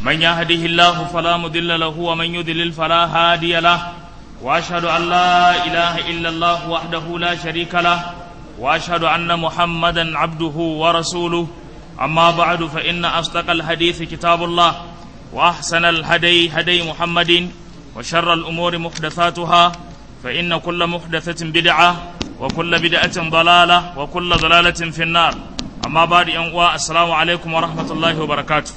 من يهده الله فلا مضل له ومن يضلل فلا هادي له واشهد ان لا اله الا الله وحده لا شريك له واشهد ان محمدا عبده ورسوله اما بعد فان اصدق الحديث كتاب الله واحسن الهدي هدي محمد وشر الامور محدثاتها فان كل محدثه بدعه وكل بدعه ضلاله وكل ضلاله في النار اما بعد ان السلام عليكم ورحمه الله وبركاته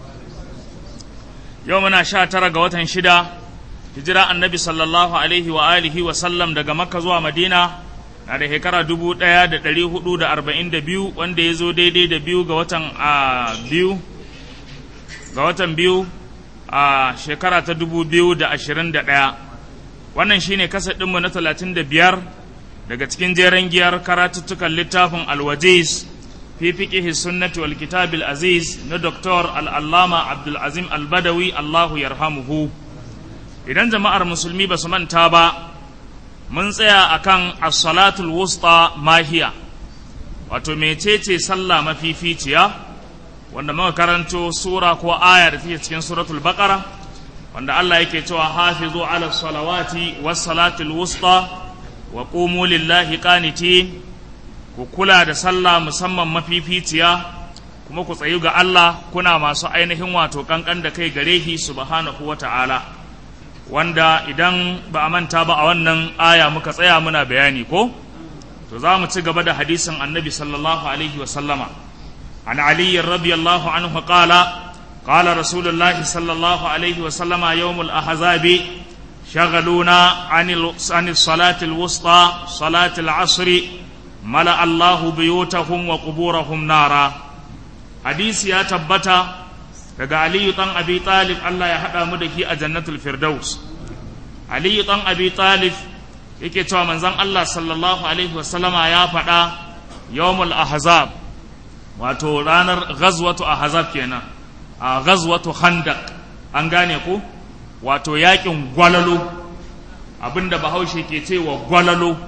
يومنا شاتر ga شدا hijira annabi sallallahu alaihi wa alihi wa sallam daga makka zuwa madina na da shekara dubu ɗaya da ɗari hudu da arba'in da biyu wanda ya zo daidai da biyu ga watan a biyu ga watan biyu a shekara ta dubu biyu da ashirin da ɗaya wannan shine kasa ɗinmu na talatin da biyar daga cikin jeren giyar karatuttukan littafin alwajiz fi fiqihi sunnati wal kitabil aziz na doktor al'allama abdulazim albadawi allahu yarhamuhu idan jama'ar musulmi ba su manta ba mun tsaya akan as-salatul wusta mahiya wato mecece sallah mafificiya wanda muka karanto sura ko aya da take cikin suratul baqara wanda Allah yake cewa hafizu ala salawati was salatul wusta wa qumu lillahi qanitin ku kula da sallah musamman mafificiya kuma ku tsayu ga Allah kuna masu ainihin wato kankan da kai gare shi subhanahu wata'ala wanda idan ba a manta ba a wannan aya muka tsaya muna bayani ko to za mu ci gaba da hadisin annabi sallallahu alaihi wa sallama an ali radiyallahu anhu qala qala rasulullahi sallallahu alaihi wa sallama yawmul ahzabi شغلونا عن عن الصلاة الوسطى صلاة العصر ملأ الله بيوتهم وقبورهم نارا حديث يا تبتا daga aliyu ɗan abi talib Allah ya haɗa mu da ki a jannatul firdaus aliyu ɗan abi talib yake cewa manzon Allah sallallahu alaihi wasallama ya faɗa yawmul ahzab wato ranar ghazwatu ahzab kenan a ghazwatu khandaq an gane ku wato yakin gwalalo abinda bahaushe ke cewa gwalalo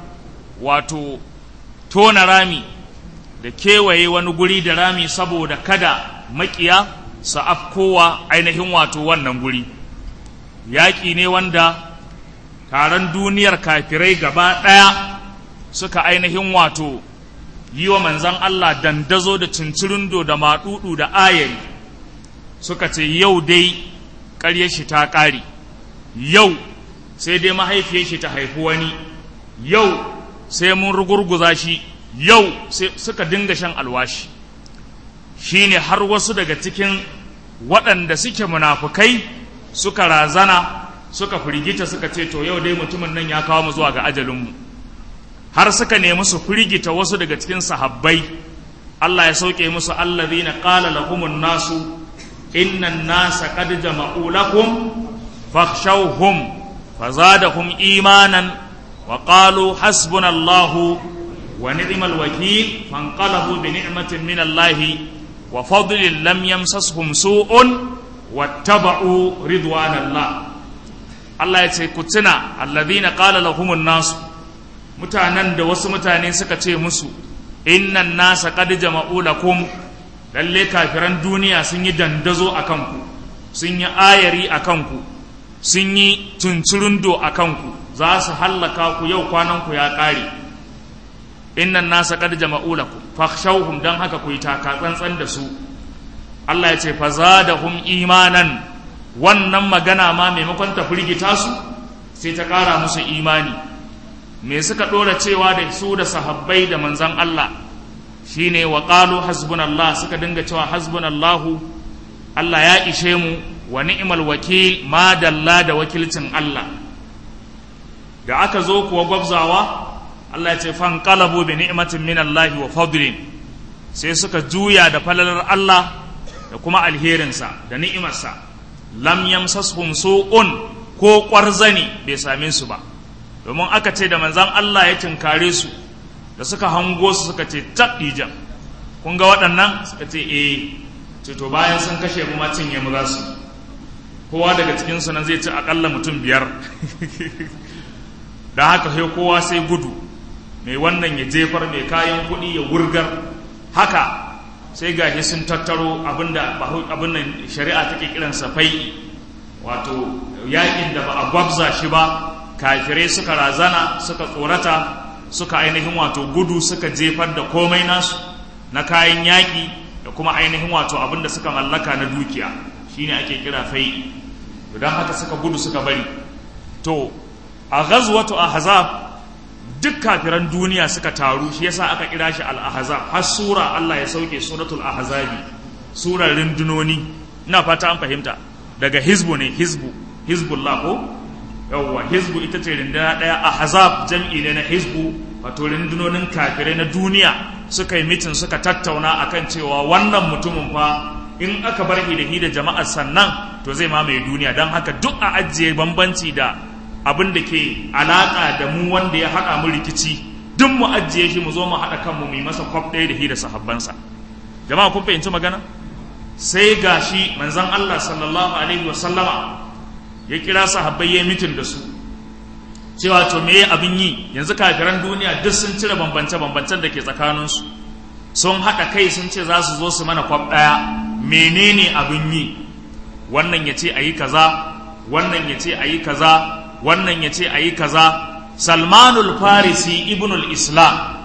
wato tona rami da kewaye wani guri da rami saboda kada makiya su afkowa ainihin wato wannan guri yaƙi ne wanda taron duniyar kafirai gaba ɗaya suka ainihin wato yi wa manzan Allah dandazo da cincirindo da maɗuɗu da ayari suka ce yau dai ƙaryar shi ta ƙare yau sai dai mahaifiyar shi ta haifi wani yau sai mun rugurguza shi yau suka dinga shan alwashi shine har wasu daga cikin waɗanda suke munafukai suka razana suka firgita suka ce to yau dai mutumin nan ya kawo mu zuwa ga ajalinmu har suka nemi su firgita wasu daga cikin sahabbai Allah ya sauke musu allazina qala lahumun nasu innan nasa qad jama'u lakum fakhshawhum fazadahum imanan wa qalu hasbunallahu wa ni'mal wakil fanqalabu bi ni'matin min Allahi وفضل لم يمسسهم سوء واتبعوا رضوان الله Allah ya ce ku tuna alladhina qala lahumun nasu mutanen da wasu mutane suka ce musu innan nasa qad jama'u lakum lalle kafiran duniya sun yi dandazo a kanku sun yi ayari a kanku sun yi tunturundo a kanku za su hallaka ku yau kwanan ku ya ƙare innan nasa qad jama'u lakum fakhshawhum dan haka ku yi taka tsantsan da su Allah ya ce fazadahum imanan wannan magana ma maimakon ta firgita su sai ta ƙara musu imani me suka ɗora cewa da su da sahabbai da manzan Allah shine wa qalu hasbunallah suka dinga cewa hasbunallahu Allah ya ishe mu wa ni'mal wakil ma dalla da wakilcin Allah da aka zo kuwa gwabzawa Allah ya ce fan qalabu bi ni'matin min Allah wa fadlin sai suka juya da falalar Allah da kuma alherinsa da ni'imarsa lam yamsashum su'un ko ƙwarzani bai same su ba domin aka ce da manzan Allah ya tinkare su da suka hango su suka ce tabdijan kun ga waɗannan suka ce eh ce to bayan sun kashe mu ma cinye mu za su kowa daga cikin su nan zai ci akalla mutum biyar da haka sai kowa sai gudu mai wannan ya jefar mai kayan kuɗi ya wurgar haka sai gashi sun tattaro abinda abin nan shari'a take kiransa fai wato yakin da ba a gwabza shi ba kafirai suka razana suka tsorata suka ainihin wato gudu suka jefar da komai nasu na kayan yaƙi da kuma ainihin wato abin da suka mallaka na dukiya shine ake kira fai don haka suka gudu suka bari to a ghazwatu ahzab duk kafiran duniya suka taru shi yasa aka kira shi al-ahzab har sura Allah ya sauke suratul ahzabi surar rindunoni ina fata an fahimta daga hizbu ne hizbu hizbullah ko yawwa hizbu ita ce rinduna daya ahzab jam'i ne na hizbu wato rindunonin kafirai na duniya suka yi mitin suka tattauna akan cewa wannan mutumin fa in aka bar da hi da jama'ar sannan to zai mamaye duniya don haka duk a ajiye bambanci da abin da ke alaƙa da mu wanda ya haɗa mu rikici duk mu ajiye shi mu zo mu haɗa kanmu mu yi masa kwaf ɗaya da hi da sahabbansa jama'a kun fahimci magana sai ga shi manzon Allah sallallahu alaihi wa sallama ya kira sahabbai ya mitin da su cewa to me abin yi yanzu kafiran duniya duk sun cire bambance bambancen da ke tsakaninsu sun haɗa kai sun ce za su zo su mana kwaf ɗaya menene abin yi wannan ya ce a yi kaza wannan ya ce a yi kaza wannan ya ce a yi kaza salmanul farisi ibnul islam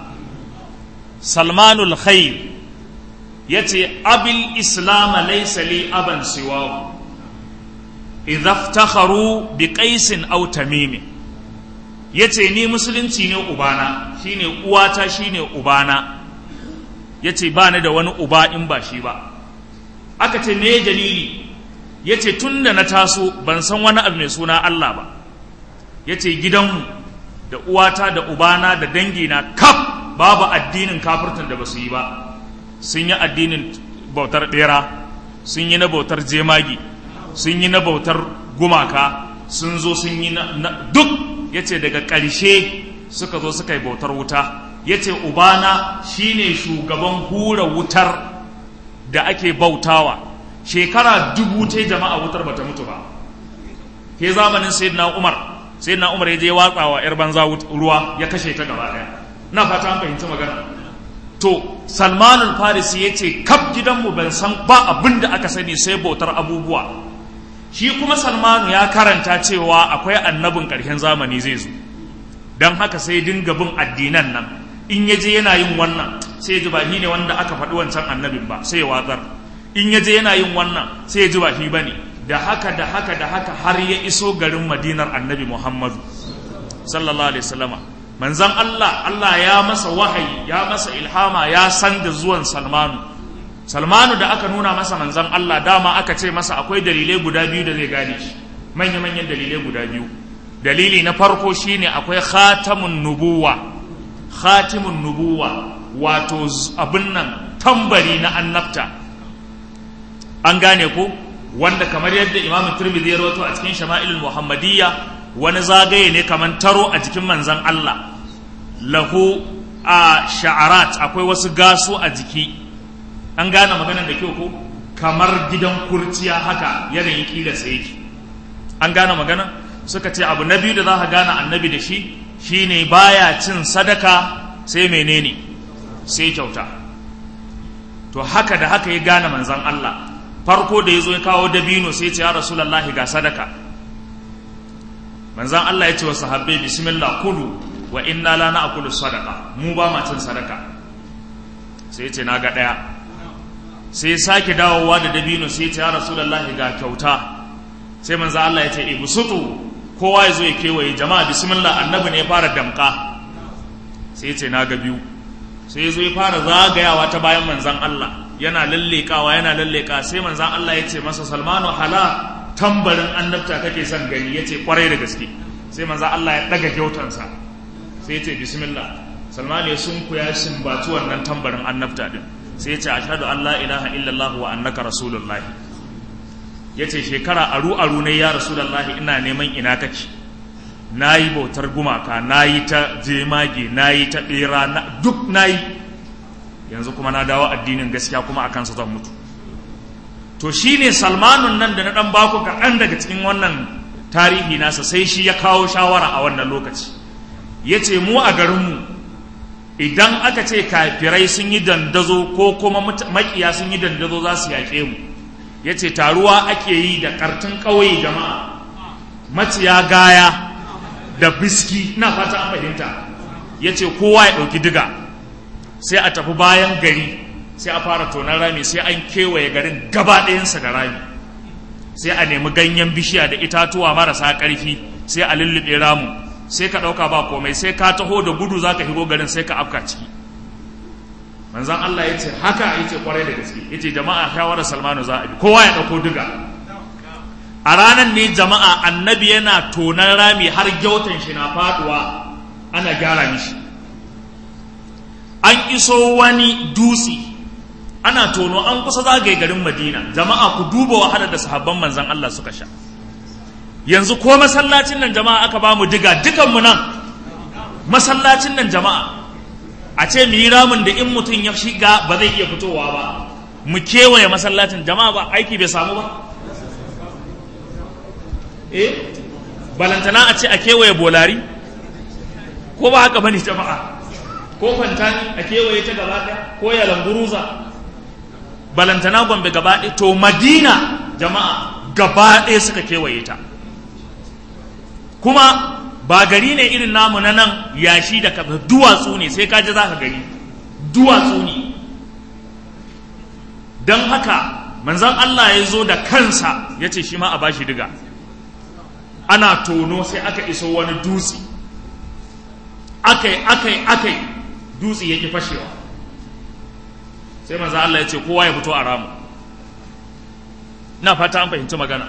salmanul khair ya ce abil islam laysa li aban siwahu idza iftakharu bi qaisin aw tamim yace ni musulunci ne ubana shine uwata shine ubana yace ba ni da wani uba in ba shi ba aka ce me dalili yace tunda na taso ban san wani abu mai suna Allah ba ya ce gidanmu da uwata da ubana da dangina kaf babu addinin kafirtan da ba su yi ba sun yi addinin bautar bera sun yi na bautar jemagi sun yi na bautar gumaka sun zo sun yi na duk ya ce daga ƙarshe suka zo suka yi bautar wuta ya ce ubana shine shugaban hura wutar da ake bautawa shekara dubu ta jama'a wutar bata mutu ba ke zamanin sayyidina umar sai na umar ya je watsa wa yar banza ruwa ya kashe ta gaba daya na fata an fahimci magana to salmanul farisi ya ce kaf gidanmu ban san ba abin da aka sani sai bautar abubuwa shi kuma salmanu ya karanta cewa akwai annabin ƙarshen zamani zai zo don haka sai dinga bin addinan nan in ya je yana yin wannan sai ya ji ba shi ne wanda aka faɗi wancan annabin ba sai ya watsar in ya je yana yin wannan sai ya ji ba shi ba ne da haka da haka da haka har ya iso garin madinar annabi muhammadu sallallahu alaihi wasallama manzan allah allah ya masa wahayi ya masa ilhama ya san da zuwan salmanu salmanu da aka nuna masa manzan allah dama aka ce masa akwai dalilai guda biyu da zai gane shi manya-manyan dalilai guda biyu dalili na farko shine akwai khatamun nubuwa khatimun nubuwa wato abin nan tambari na annabta an gane ko wanda kamar yadda imamu turmidi ya rawato a cikin shama'ilul muhammadiyya wani zagaye ne kamar taro a jikin manzan Allah lahu a sha'arat akwai wasu gasu a jiki an gane maganar da kyau ko kamar gidan kurciya haka yanayin kilarsa yake an gane magana suka ce abu na biyu da za ka gane annabi da shi shine baya cin sadaka sai menene sai kyauta to haka da haka ya gane manzan Allah farko da ya zo ya kawo dabino sai ce ya rasulallahi ga sadaka manzan Allah ya ce wa sahabbai bismillah kulu wa inna la na'kulu sadaka mu ba ma cin sadaka sai ce na ga daya sai ya sake dawowa da dabino sai ce ya rasulallahi ga kyauta sai manzan Allah ya ce ibsutu kowa ya zo ya kewaye jama'a bismillah annabi ne ya fara damka sai ya ce na ga biyu sai ya zo ya fara zagayawa ta bayan manzan Allah yana lallekawa yana lalleka sai manzan Allah ya ce masa salmanu hala tambarin annabta kake son gani ya ce kwarai da gaske sai manzan Allah ya daga kyautansa sai ya ce bismillah salmanu ya sunku ya sumbaci wannan tambarin annabta din sai ya ce ashhadu an la ilaha illallah wa annaka rasulullahi ya ce shekara aru aru ne ya rasulullahi ina neman ina kake na yi bautar gumaka na yi ta jemage na yi ta ɓera duk na yi yanzu kuma na dawo addinin gaskiya kuma a kansa zan mutu to shi ne salmanun nan da na ɗan baku kaɗan daga cikin wannan tarihi nasa sai shi ya kawo shawara a wannan lokaci ya ce mu a garinmu idan aka ce kafirai sun yi dandazo ko kuma makiya sun yi dandazo za su yaƙe mu ya ce taruwa ake yi da ƙartun ƙauye jama'a maciya gaya da biski na fata an fahimta ya ce kowa ya ɗauki diga sai a tafi bayan gari sai a fara tonar rami sai an kewaye garin gaba ɗayansa da rami sai a nemi ganyen bishiya da itatuwa marasa ƙarfi sai a lullube ramu sai ka ɗauka ba komai sai ka taho da gudu za ka higo garin sai ka afka ciki manzan Allah ya ce haka ya ce kwarai da gaske ya ce jama'a shawarar salmanu za a bi kowa ya ɗauko diga a ranar ne jama'a annabi yana tonar rami har gyautan shi na faduwa ana gyara mishi an iso wani dutse ana tono an kusa zagaye garin madina jama'a ku duba wahalar da sahabban manzan Allah suka sha yanzu ko masallacin nan jama'a aka ba mu diga dukanmu nan masallacin nan jama'a a ce mu yi ramin da in mutum ya shiga ba zai iya fitowa ba mu kewaye masallacin jama'a ba aiki bai samu ba eh balantana a ce a kewaye bolari ko ba haka bane jama'a ko fantani a kewaye ta gaba ɗaya ko ya lamburuza balantana gombe gaba ɗaya to madina jama'a gaba ɗaya suka kewaye ta kuma ba gari ne irin namu na nan yashi da kafa duwatsu ne sai kaji za ka gani duwatsu ne don haka manzan Allah ya zo da kansa ya ce shi ma a bashi diga ana tono sai aka iso wani dutse akai akai akai dutse yake fashewa sai manzan Allah ya ce kowa ya fito a ramu na fata an fahimci magana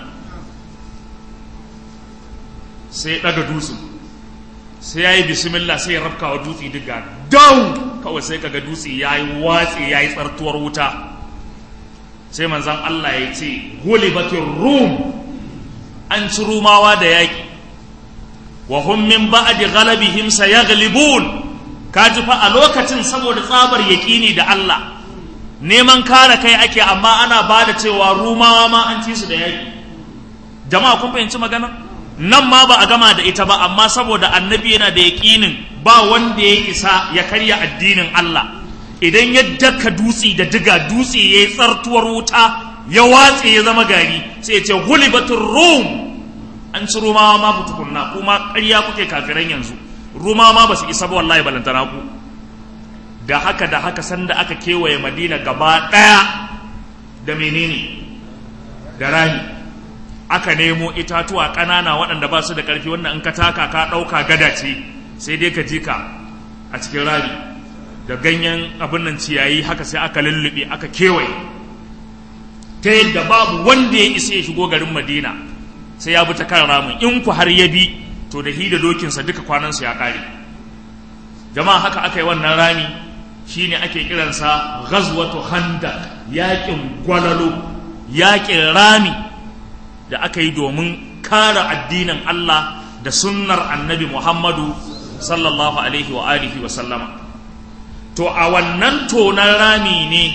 sai ya ɗaga dutsen sai ya yi bismillah sai ya rafka wa dutse diga down kawai sai kaga dutse ya yi watsi ya yi tsartuwar wuta sai manzan Allah ya ce gulibatin rum an ci rumawa da yaƙi wa hum min ba'di ghalabihim sayaghlibun kaji fa a lokacin saboda tsabar yaƙini da Allah neman kare kai ake amma ana ba da cewa rumawa ma an ci su da yaƙi jama'a kun fahimci magana nan ma ba a gama da ita ba amma saboda annabi yana da yaƙinin ba wanda ya isa ya karya addinin Allah idan ya daka dutse da diga dutse ya yi tsartuwar wuta ya watse ya zama gari sai ya ce hulibatul rum an ci rumawa ma tukunna kuma ƙarya kuke kafiran yanzu rumawa ma ba su isa ba wallahi balantana ku da haka da haka sanda aka kewaye madina gaba ɗaya da menene da rami aka nemo itatuwa ƙanana waɗanda ba su da ƙarfi wannan in ka taka ka ɗauka gada ce sai dai ka ji ka a cikin rami da ganyen abin nan ciyayi haka sai aka lullube aka kewaye ta yadda babu wanda ya isa ya shigo garin madina sai ya bi ta kan ramin in ku har ya bi to da hi da dokinsa duka kwanansu ya ƙare jama'a haka aka yi wannan rami shine ake kiransa ghazwatu khandaq yaƙin gwalalo yaƙin rami da aka yi domin kare addinin Allah da sunnar annabi Muhammadu sallallahu alaihi wa alihi wa sallama to a wannan tonan rami ne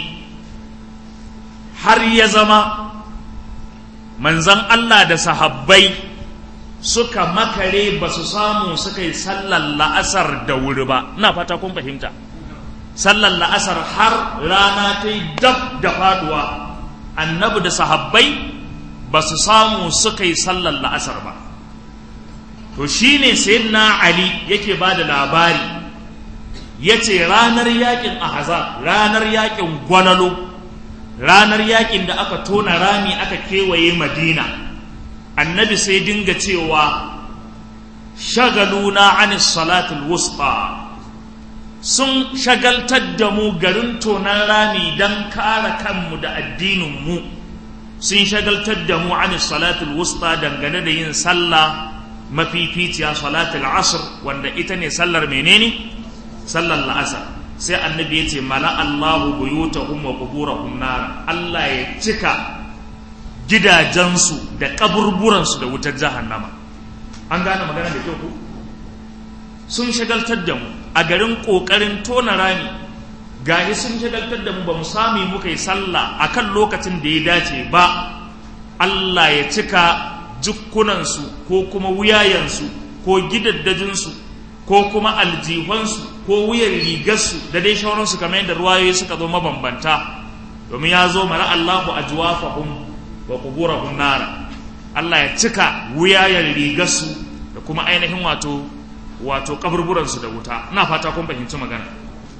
har ya zama manzan Allah da sahabbai suka makare ba su samu suka yi sallar la'asar da wuri ba ina fata kun fahimta sallar la'asar har rana ta yi dab da faduwa annabi da sahabbai ba su samu suka yi sallar la'asar ba to shine sayyidina ali yake ba da labari ya ce ranar yakin ahzab ranar yakin gwalalo ranar yakin da aka tona rami aka kewaye madina annabi sai dinga cewa shagaluna an salatul wusta sun shagaltar da mu garin tonan rami don kare kanmu da addininmu sun shagaltar da mu an salatul wusta dangane da yin sallah mafificiya salatul asr wanda ita ne sallar menene sallar la'asar sai annabi ya ce mala Allahu buyutahum wa quburahum nar Allah ya cika gidajensu da kaburburansu da wutar jahannama an gane magana da kyau ku sun shagaltar da mu a garin kokarin tona rami gahi sun shagaltar da mu ba mu sami muka yi sallah akan lokacin da ya dace ba Allah ya cika jukkunansu ko kuma wuyayensu ko gidaddajinsu ko kuma aljihunsu ko wuyan rigarsu da dai shauransu kamar yadda ruwayoyi suka zo mabambanta domin ya zo mara Allahu ajwafahum wa quburahum nara Allah ya cika wuyayen rigarsu da kuma ainihin wato wato kaburburansu da wuta ina fata kun fahimci magana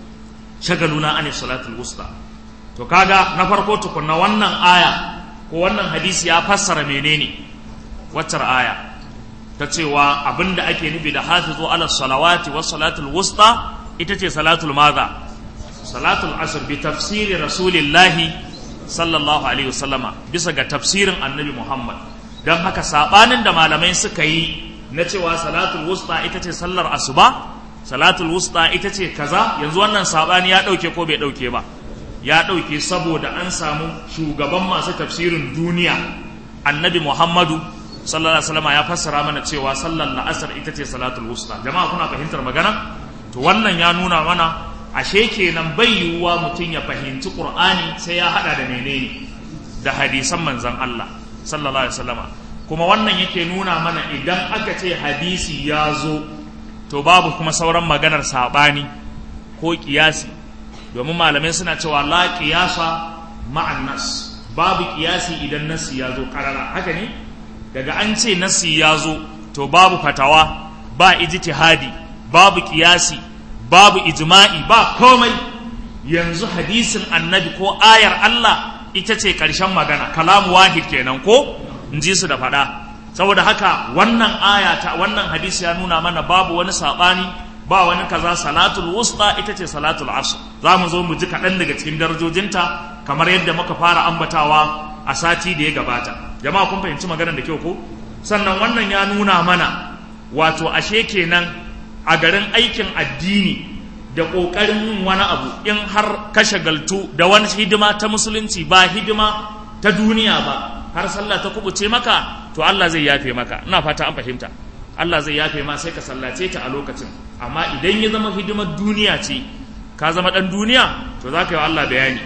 shagaluna an salatul wusta to kaga na farko tukunna wannan aya ko wannan hadisi ya fassara menene waccar aya ta cewa abinda ake nufi da hafizu ala salawati was salatul wusta ita ce salatul maza salatul asr bi tafsiri rasulillahi sallallahu alaihi wasallama bisa ga tafsirin annabi muhammad don haka sabanin da malamai suka yi na cewa salatul wusta ita ce sallar asuba salatul wusta ita ce kaza yanzu wannan sabani ya dauke ko bai dauke ba ya dauke saboda an samu shugaban masu tafsirin duniya annabi muhammadu sallallahu alaihi wasallam ya fassara mana cewa sallar la'asar ita ce salatul wusta jama'a kuna fahimtar magana to wannan ya nuna mana ashe kenan bai yiwuwa mutum ya fahimci qur'ani sai ya hada da menene da hadisan manzon Allah sallallahu alaihi wasallam kuma wannan yake nuna mana idan aka ce hadisi ya zo to babu kuma sauran maganar sabani ko kiyasi domin malamai suna cewa la qiyasa ma'an nas babu kiyasi idan nasi ya zo karara haka ne daga an ce nasi ya zo to babu fatawa ba ijtihadi babu kiyasi babu ijma'i ba komai yanzu hadisin annabi ko ayar Allah ita ce ƙarshen magana kalamu wahid kenan ko in ji su da faɗa saboda haka wannan aya ta wannan hadisi ya nuna mana babu wani saɓani ba wani kaza salatul wusta ita ce salatul asr za mu zo mu ji kaɗan daga cikin darajojinta kamar yadda muka fara ambatawa a sati da ya gabata jama'a kun fahimci maganar da kyau ko sannan wannan ya nuna mana wato ashe kenan a garin aikin addini da ƙoƙarin yin wani abu in har ka shagaltu da wani hidima ta musulunci ba hidima ta duniya ba har sallah ta kubuce maka to Allah zai yafe maka ina fata an fahimta Allah zai yafe ma sai ka sallace ta a lokacin amma idan ya zama hidimar duniya ce ka zama ɗan duniya to za ka yi wa Allah bayani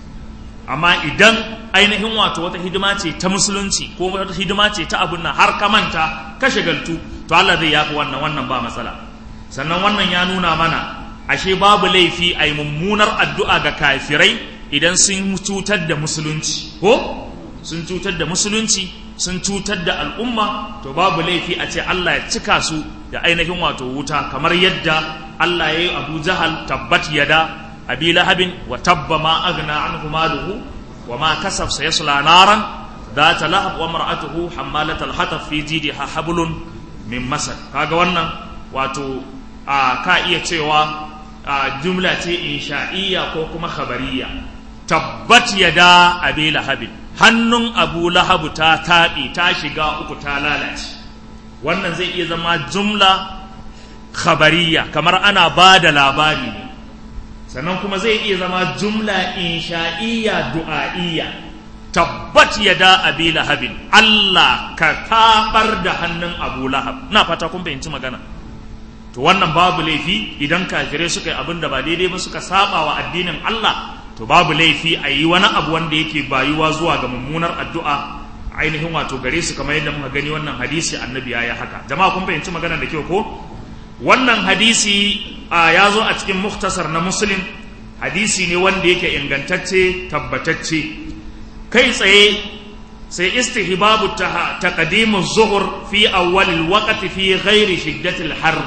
amma idan ainihin wato wata hidima ce ta musulunci ko wata hidima ce ta abun nan har ka manta ka shagaltu to Allah zai yafi wannan wannan ba matsala sannan wannan ya nuna mana ashe babu laifi a yi mummunar addu'a ga kafirai idan sun cutar da musulunci ko sun cutar da musulunci sun cutar da al'umma to babu laifi a ce Allah ya cika su da ainihin wato wuta kamar yadda Allah ya yi Abu Jahal tabbat yada abi lahabin wa tabba ma agna anhu maluhu wa ma kasaf sayasla naran ذات لهب وامرأته حمالة الحطب في جيدها حبل من مسد kaga wannan wato a ka iya cewa jumla ce insha'iyya ko kuma khabariya tabbat yada abi lahabin hannun abu lahabu ta taɓe ta shiga uku ta lalace wannan zai iya zama jumla khabariya kamar ana ba da labari ne sannan kuma zai iya zama jumla insha'iyya du'a'iyya tabbat yada abi lahabin Allah ka tabar da hannun abu lahab na fata kun fahimci magana to wannan babu laifi idan kafirai suka yi abin da ba daidai ba suka saba wa addinin Allah to babu laifi a yi wani abu wanda yake bayuwa zuwa ga mummunar addu'a ainihin wato gare su kamar yadda muka gani wannan hadisi annabi ya yi haka jama'a kun fahimci magana da kyau ko wannan hadisi ya zo a cikin muktasar na muslim hadisi ne wanda yake ingantacce tabbatacce kai tsaye sai istihbabu taqdimu zuhur fi awwalil waqti fi ghairi shiddatil harr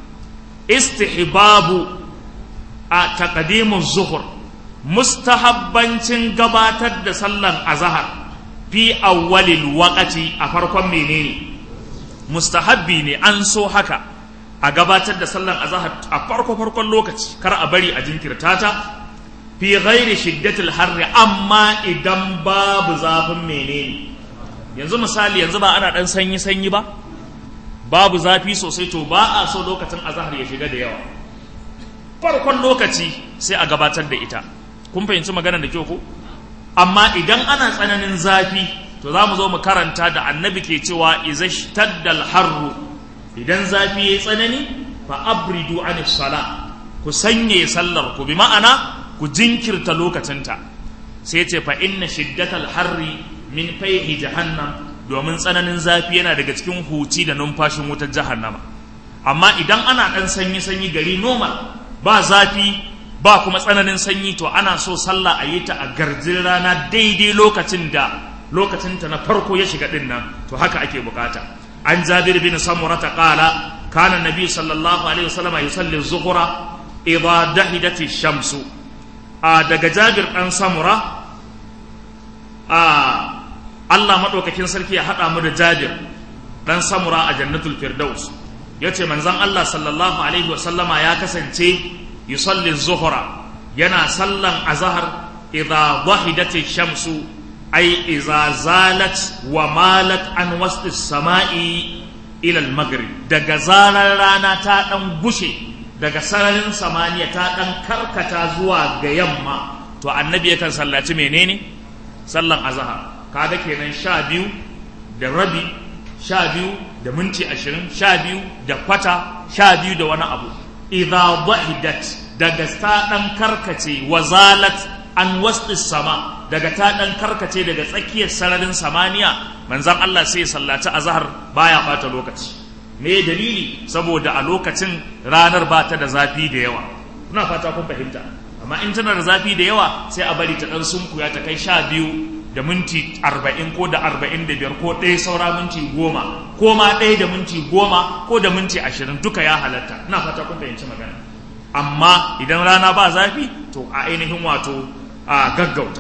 istihbabu a taqdimu zuhur mustahabbancin gabatar da sallan azhar fi awwalil waqti a farkon menene mustahabbi ne an so haka a gabatar da sallan azhar a farko farkon lokaci kar a bari a jinkirta ta fi ghairi shiddatil harri amma idan babu zafin menene yanzu misali yanzu ba ana dan sanyi sanyi ba babu zafi sosai to ba a so lokacin azhar ya shiga da yawa farkon lokaci sai a gabatar da ita kun fahimci maganar da kyau ko amma idan ana tsananin zafi to za mu zo mu karanta da annabi ke cewa izashtaddal harru idan zafi yayi tsanani fa abridu anis sala ku sanye sallar ku bi ma'ana ku jinkirta lokacinta sai ce fa inna shiddatal harri min fayhi jahannam domin tsananin zafi yana daga cikin huci da numfashin wutar jahannama amma idan ana ɗan sanyi sanyi gari normal ba zafi ba kuma tsananin sanyi to ana so sallah a yi ta a garjin rana daidai lokacin da lokacin ta na farko ya shiga din nan to haka ake bukata an jabir bin samura ta qala kana nabi sallallahu alaihi wasallam yusalli zuhura idha dahidat shamsu a daga jabir dan samura a Allah madaukakin sarki ya hada mu da jabir dan samura a jannatul firdaus yace manzon Allah sallallahu alaihi wasallama ya kasance yusalli zuhra yana sallan azhar idza wahidati shamsu ay idza zalat wa malat an wasti samai ila al-maghrib daga zarar rana ta dan gushe daga sararin samaniya ta dan karkata zuwa ga yamma to annabi yakan sallaci menene sallan azhar kaga kenan sha biyu da rabi sha biyu da minti ashirin sha biyu da kwata sha biyu da wani abu idza wahidat daga ta ɗan karkace wazalat an wasti sama daga ta ɗan karkace daga tsakiyar sararin samaniya manzan Allah sai ya sallaci azhar baya bata lokaci me dalili saboda a lokacin ranar ba ta da zafi da yawa kuna fata kun fahimta amma in tana da zafi da yawa sai a bari ta ɗan sunkuya ta kai sha biyu da minti arba'in ko da arba'in da biyar ko ɗaya saura minti goma ko ma ɗaya da minti goma ko da minti ashirin duka ya halatta ina fata kun fahimci magana amma idan rana ba zafi to a ainihin wato a gaggauta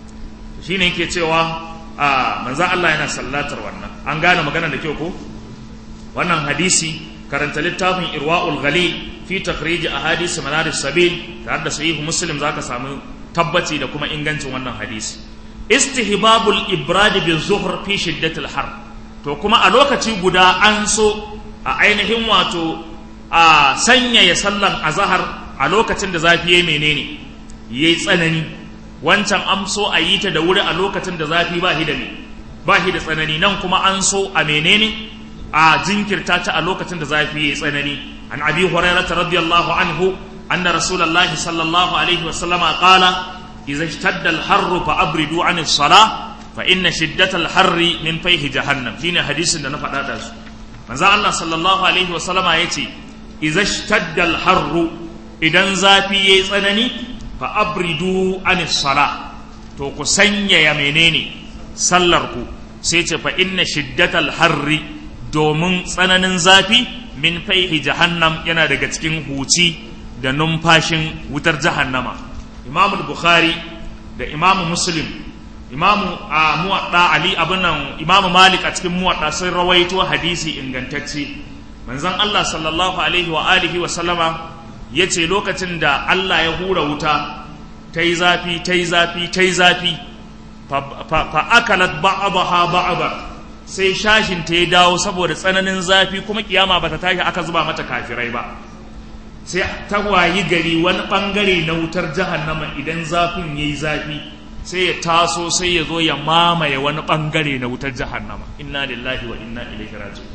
shi ne yake cewa a manzan Allah yana sallatar wannan an gane magana da kyau ko wannan hadisi karanta littafin irwa'ul ghali fi takhrij ahadith manar sabil tare da sahihu muslim zaka samu tabbaci da kuma ingancin wannan hadisi istihbabul ibrad bi zuhr fi shiddatil har to kuma a lokaci guda an so a ainihin wato a sanyaya sallan azahar a lokacin da zafi ya menene yayi tsanani wancan an so a yi ta da wuri a lokacin da zafi ba shi da me ba shi da tsanani nan kuma an so a menene a jinkirta ta a lokacin da zafi yayi tsanani an abi hurairah radiyallahu anhu anna rasulullahi sallallahu alaihi wa sallama qala idza ishtadda al-harr fa abridu an as-salah fa inna shiddata al-harri min fayhi jahannam shine hadisin da na faɗa da su manzo Allah sallallahu alaihi wa sallama yace idza ishtadda al-harru idan zafi yayi tsanani fa abridu anis sala to ku sanyaya menene sallar ku sai ce fa inna shiddatal harri domin tsananin zafi min faihi jahannam yana daga cikin huci da numfashin wutar jahannama imamu bukhari da imamu muslim imamu a muwadda ali abin nan imamu malik a cikin muwadda sun rawaito hadisi ingantacce manzon Allah sallallahu alaihi wa alihi wa sallama ya ce lokacin da Allah ya hura wuta ta yi zafi ta yi zafi ta yi zafi fa akalat ba'abaha ba'aba sai shashin ta ya dawo saboda tsananin zafi kuma kiyama ba ta tashi aka zuba mata kafirai ba sai ta wayi gari wani bangare na wutar jahannama idan zafin yayi zafi sai ya taso sai ya zo ya mamaye wani bangare na wutar jahannama inna lillahi wa inna ilaihi raji'un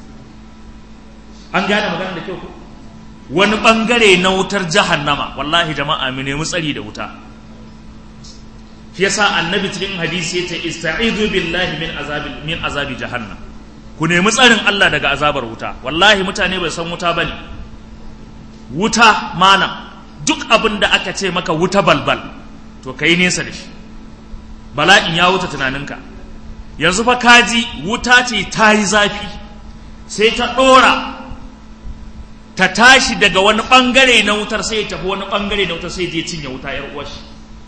an gane magana da kyau ko wani bangare na wutar jahannama wallahi jama'a mu nemi tsari da wuta shi yasa annabi cikin hadisi yace ista'izu billahi min azabi min azabi jahannam ku nemi tsarin Allah daga azabar wuta wallahi mutane bai san wuta bane wuta malam duk abin da aka ce maka wuta balbal to kai nesa da shi bala'in ya wuta tunaninka yanzu fa kaji wuta ce ta yi zafi sai ta ɗora ta tashi daga wani ɓangare na wutar sai ya tafi wani ɓangare na wutar sai je cinye wuta ‘yar uwashi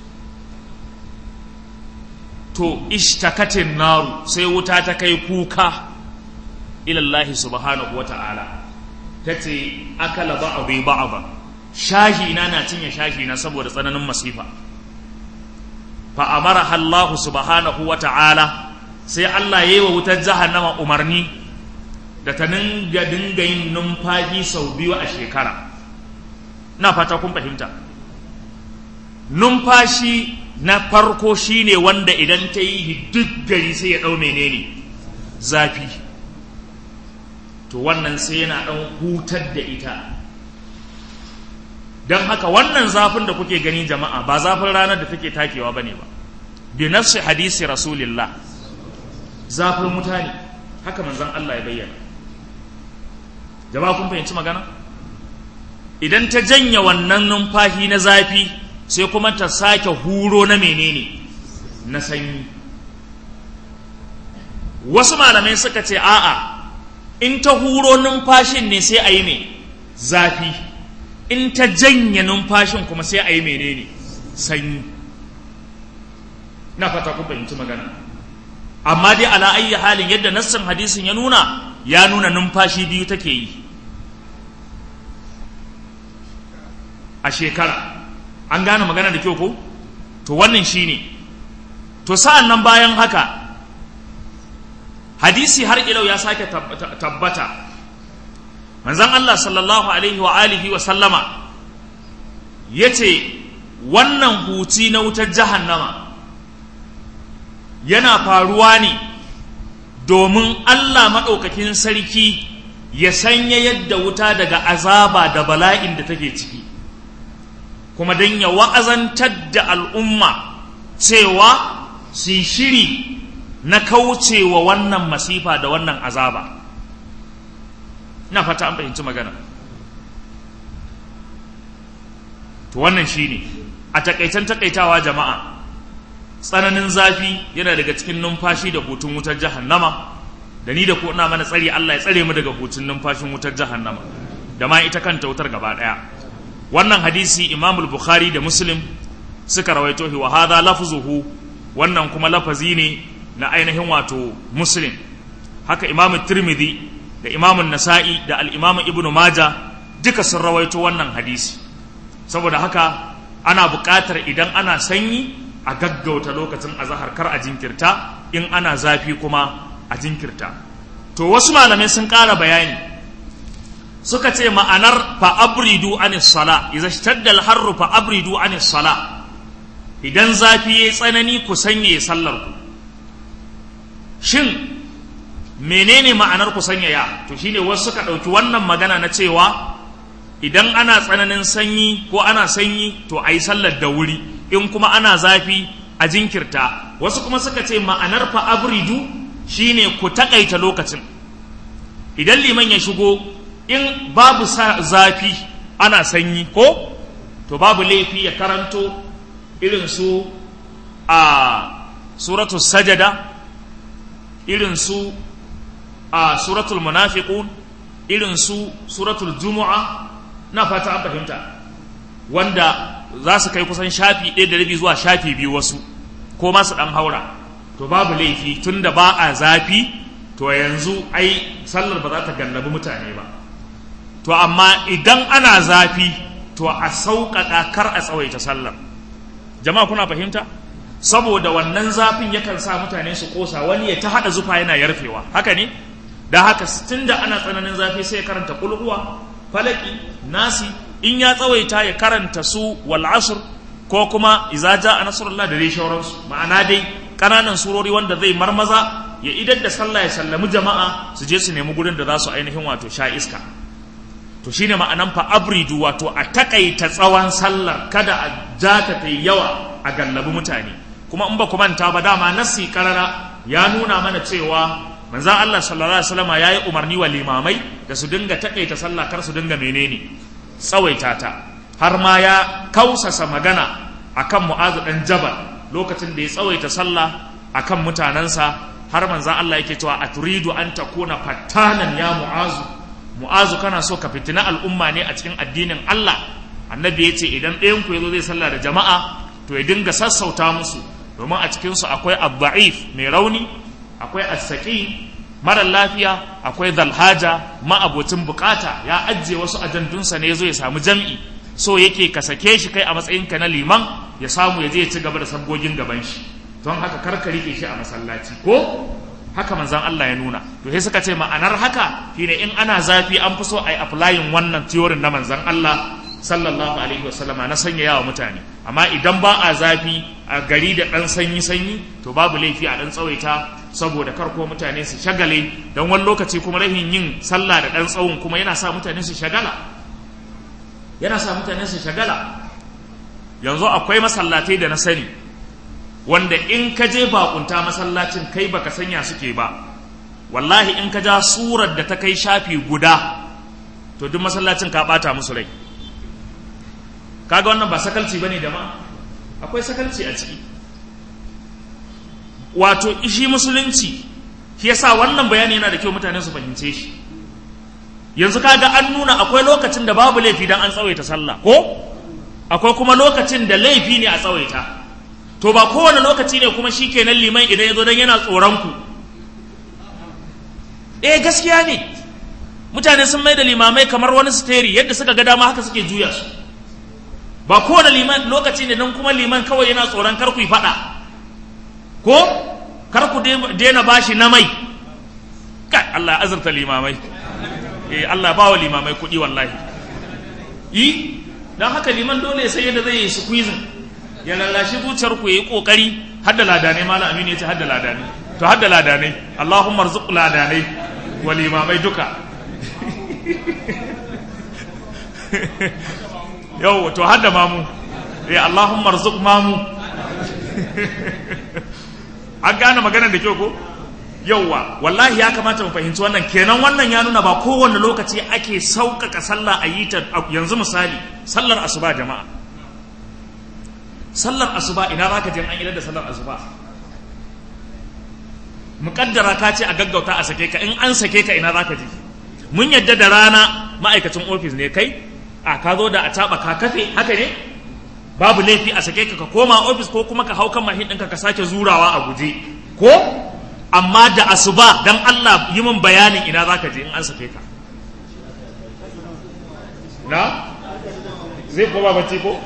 to ishtakatin naru sai wuta ta kai kuka ilallahi subhanahu wa ta'ala ta ce akala ba'abi ba'aba shahi na na cinye shahi na saboda tsananin masifa fa amara Allah subhanahu wa ta'ala sai Allah ya yi wa wutar jahannama umarni da ta dinga dinga yin numfashi sau biyu a shekara na fata kun fahimta numfashi na farko shine wanda idan ta yi duk gari sai ya ɗau menene zafi to wannan sai yana ɗan hutar da ita don haka wannan zafin da kuke gani jama'a ba zafin ranar da take takewa ba ne ba bi nafsi hadisi rasulillah zafin mutane haka manzon Allah ya bayyana jama'a kun fahimci magana idan ta janya wannan numfashi na zafi sai kuma ta sake huro na menene na sanyi wasu malamai suka ce a'a in ta huro numfashin ne sai a yi mai zafi in ta janye numfashin kuma sai a yi menene sanyi na fata ku fahimci magana amma dai ala ayyi halin yadda nassin hadisin ya nuna ya nuna numfashi biyu take yi a shekara an gane magana da kyau ko to wannan shine to sa'an nan bayan haka hadisi har ilau ya sake tabbata manzon Allah sallallahu alaihi wa alihi wa sallama yace wannan huci na wutar jahannama yana faruwa ne domin Allah maɗaukakin sarki ya sanya yadda wuta daga azaba da bala'in da take ciki kuma don ya wa'azantar da al'umma cewa su shiri na kaucewa wannan masifa da wannan azaba ina fata an fahimci magana to wannan shine a takaitan takaitawa jama'a tsananin zafi yana daga cikin numfashi da hutun wutar jahannama da ni da ku ina mana tsari Allah ya tsare mu daga hutun numfashin wutar jahannama da ma ita kanta wutar gaba daya wannan hadisi Imam Bukhari da Muslim suka rawaito shi wa hadha lafzuhu wannan kuma lafazi ne na ainihin wato Muslim haka Imam Tirmidhi da Imam Nasa'i da al-Imam Ibn Majah duka sun rawaito wannan hadisi saboda haka ana buƙatar idan ana sanyi a gaggauta lokacin azahar kar a jinkirta in ana zafi kuma a jinkirta to wasu malamai sun ƙara bayani suka ce ma'anar fa'abridu anis sala idza shtadda al-harru fa'abridu anis sala idan zafi yayi tsanani ku sanya sallar ku shin menene ma'anar ku sanyaya to shine wasu suka ɗauki wannan magana na cewa idan ana tsananin sanyi ko ana sanyi to a yi sallar da wuri in kuma ana zafi a jinkirta wasu kuma suka ce ma'anar fa abridu shine ku takaita lokacin idan liman ya shigo in babu zafi ana sanyi ko to babu laifi ya karanto irin su a suratul sajada irin su a suratul munafiqun irin su suratul jumu'a na fata an fahimta wanda za su kai kusan shafi ɗaya da rabi zuwa shafi biyu wasu ko masu ɗan haura to babu laifi tun da ba a zafi to yanzu ai sallar ba za ta gallabi mutane ba to amma idan ana zafi to a sauƙaƙa kar a tsawaita sallar jama'a kuna fahimta saboda wannan zafin yakan sa mutane su ƙosa wani ya ta haɗa zufa yana yarfewa haka ne da haka tun da ana tsananin zafi sai ya karanta kulhuwa falaki nasi in ya tsawaita ya karanta su wal asr ko kuma iza a nasrullah da dai shauransu ma'ana dai ƙananan surori wanda zai marmaza ya idar da sallah ya sallami jama'a su je su nemi gurin da za su ainihin wato sha iska to shine ma'anan fa abridu wato a takaita tsawon sallar kada a ja ta ta yawa a gallabi mutane kuma in ba ku manta ba dama nasi karara ya nuna mana cewa manzan Allah sallallahu alaihi wasallam yayi umarni wa limamai da su dinga takaita sallah kar su dinga menene tsawaita ta har ma ya kausasa magana akan Mu'azu dan Jabal lokacin da ya tsawaita sallah akan mutanansa har manzan Allah yake cewa aturidu an takuna fattanan ya Mu'azu Mu'azu kana so ka fitina al'umma ne a cikin addinin Allah annabi ya ce idan ɗayan ku yazo zai sallah da jama'a to ya dinga sassauta musu domin a cikinsu akwai abba'if mai rauni akwai assaƙi mara lafiya akwai zalhaja ma'abocin bukata ya ajiye wasu ajandunsa ne ya zo ya samu jam'i so yake ka sake shi kai a matsayinka na liman ya samu ya je ya ci gaba da sabgogin gaban shi don haka karka rike shi a masallaci ko haka manzan Allah ya nuna to sai suka ce ma'anar haka shine in ana zafi an fi so a yi applying wannan theory na manzan Allah sallallahu alaihi wasallama na sanya yawa mutane amma idan ba a zafi a gari da ɗan sanyi sanyi to babu laifi a ɗan tsawaita saboda kar ko mutane su shagale don wani lokaci kuma rahin yin sallah da ɗan tsawon kuma yana sa mutane su shagala yana sa mutane su shagala yanzu akwai masallatai da na sani wanda in ka je bakunta masallacin kai baka sanya suke ba wallahi in ka ja surar da ta kai shafi guda to duk masallacin ka bata musu rai kaga wannan ba sakalci bane da ma akwai sakalci a ciki wato ishi musulunci shi yasa wannan bayani yana da kyau mutane su fahimce shi yanzu kaga an nuna akwai lokacin da babu laifi dan an tsawaita sallah ko akwai kuma lokacin da laifi ne a tsawaita to ba kowane lokaci ne kuma shikenan liman idan ya zo dan yana tsoron ku eh gaskiya ne mutane sun mai da limamai kamar wani steri yadda suka ga dama haka suke juya su ba kowane liman lokaci ne nan kuma liman kawai yana tsoron kar ku yi faɗa ko kar ku daina bashi na mai kai Allah ya azurta limamai eh Allah ba wa limamai kuɗi wallahi yi don haka liman dole sai yadda zai yi squeezing ya lallashi zuciyar ku yi kokari hadda ladanai malam aminu ya ce hadda ladanai to hadda ladanai Allahumma arzuq ladanai wa limamai duka yau to hadda mamu eh Allahumma arzuq mamu an gane maganar da kyau ko yauwa wallahi ya kamata mu fahimci wannan kenan wannan ya nuna ba kowane lokaci ake sauƙaƙa sallah a yi ta yanzu misali sallar asuba jama'a sallar asuba ina za ka je an idar da sallar asuba muƙaddara ka ce a gaggauta a sake ka in an sake ka ina za ka je mun yadda da rana ma'aikacin ofis ne kai a ka zo da a taɓa ka kafe haka ne babu laifi a sake ka ka koma ofis ko kuma ka hau kan mahin ɗinka ka sake zurawa a guje ko amma da asuba dan Allah yi min bayanin ina za ka je in an sake ka na zai koma bacci ko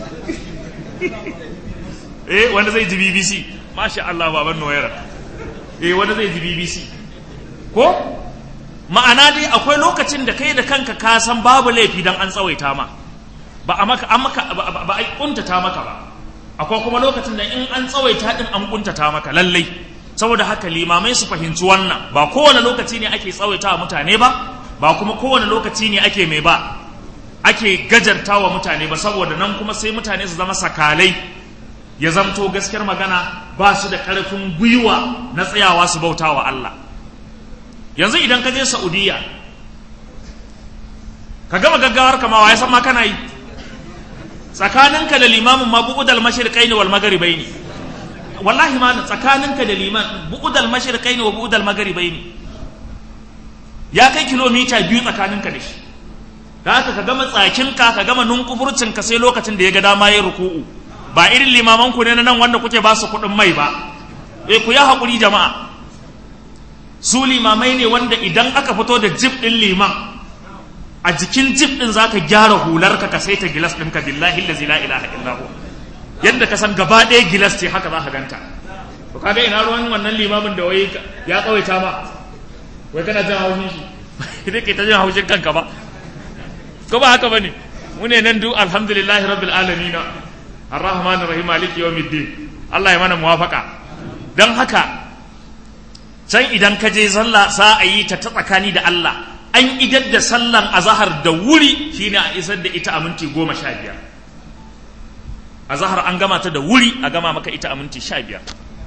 eh wanda zai ji BBC masha Allah baban noyara eh wanda zai ji BBC ko ma'ana dai akwai lokacin da kai da kanka ka san babu laifi dan an tsawaita ma ba a maka an maka ba a kuntata maka ba akwai kuma lokacin da in an tsawaita din an kuntata maka lallai saboda haka limamai su fahimci wannan ba kowane lokaci ne ake tsawaita wa mutane ba ba kuma kowane lokaci ne ake mai ba ake gajarta wa mutane ba saboda nan kuma sai mutane su zama sakalai ya zamto gaskiyar magana ba su da ƙarfin gwiwa na tsayawa su bauta wa Allah yanzu idan ka je Saudiya ka gama gaggawar kama wa ya san ma kana yi tsakaninka da limamin ma bu'udal mashriqaini wal magharibaini wallahi ma tsakaninka da liman bu'udal mashriqaini wa bu'udal magharibaini ya kai kilomita biyu tsakaninka da shi da haka ka gama tsakinka ka gama nunkufurcinka sai lokacin da ya ga dama ya ruku'u ba irin limaman ku ne na nan wanda kuke ba su kuɗin mai ba eh ku ya haƙuri jama'a su limamai ne wanda idan aka fito da jib ɗin liman a jikin jib ɗin za ka gyara hularka ka saita gilas ɗinka billahi lazi la ilaha illahu yadda ka san gaba ɗaya gilas ce haka za ka ganta to kaga ina ruwan wannan limamin da wai ya tsawaita ma wai kana jin haushin shi idan ke ta jin haushin kanka ba ko ba haka bane mu ne nan duk alhamdulillahi rabbil alamin arrahman arrahim maliki yawmiddin Allah ya mana muwafaka dan haka can idan ka je sallah sa a yi ta ta tsakani da Allah an idar da sallan azahar da wuri shine a isar da ita a minti goma sha biyar azahar an gama ta da wuri a gama maka ita a minti sha biyar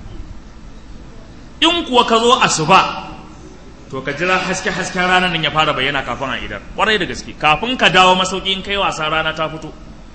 in kuwa ka zo asuba to ka jira haske hasken ranar nan ya fara bayyana kafin a idar kwarai da gaske kafin ka dawo masauki in kai wasa rana ta fito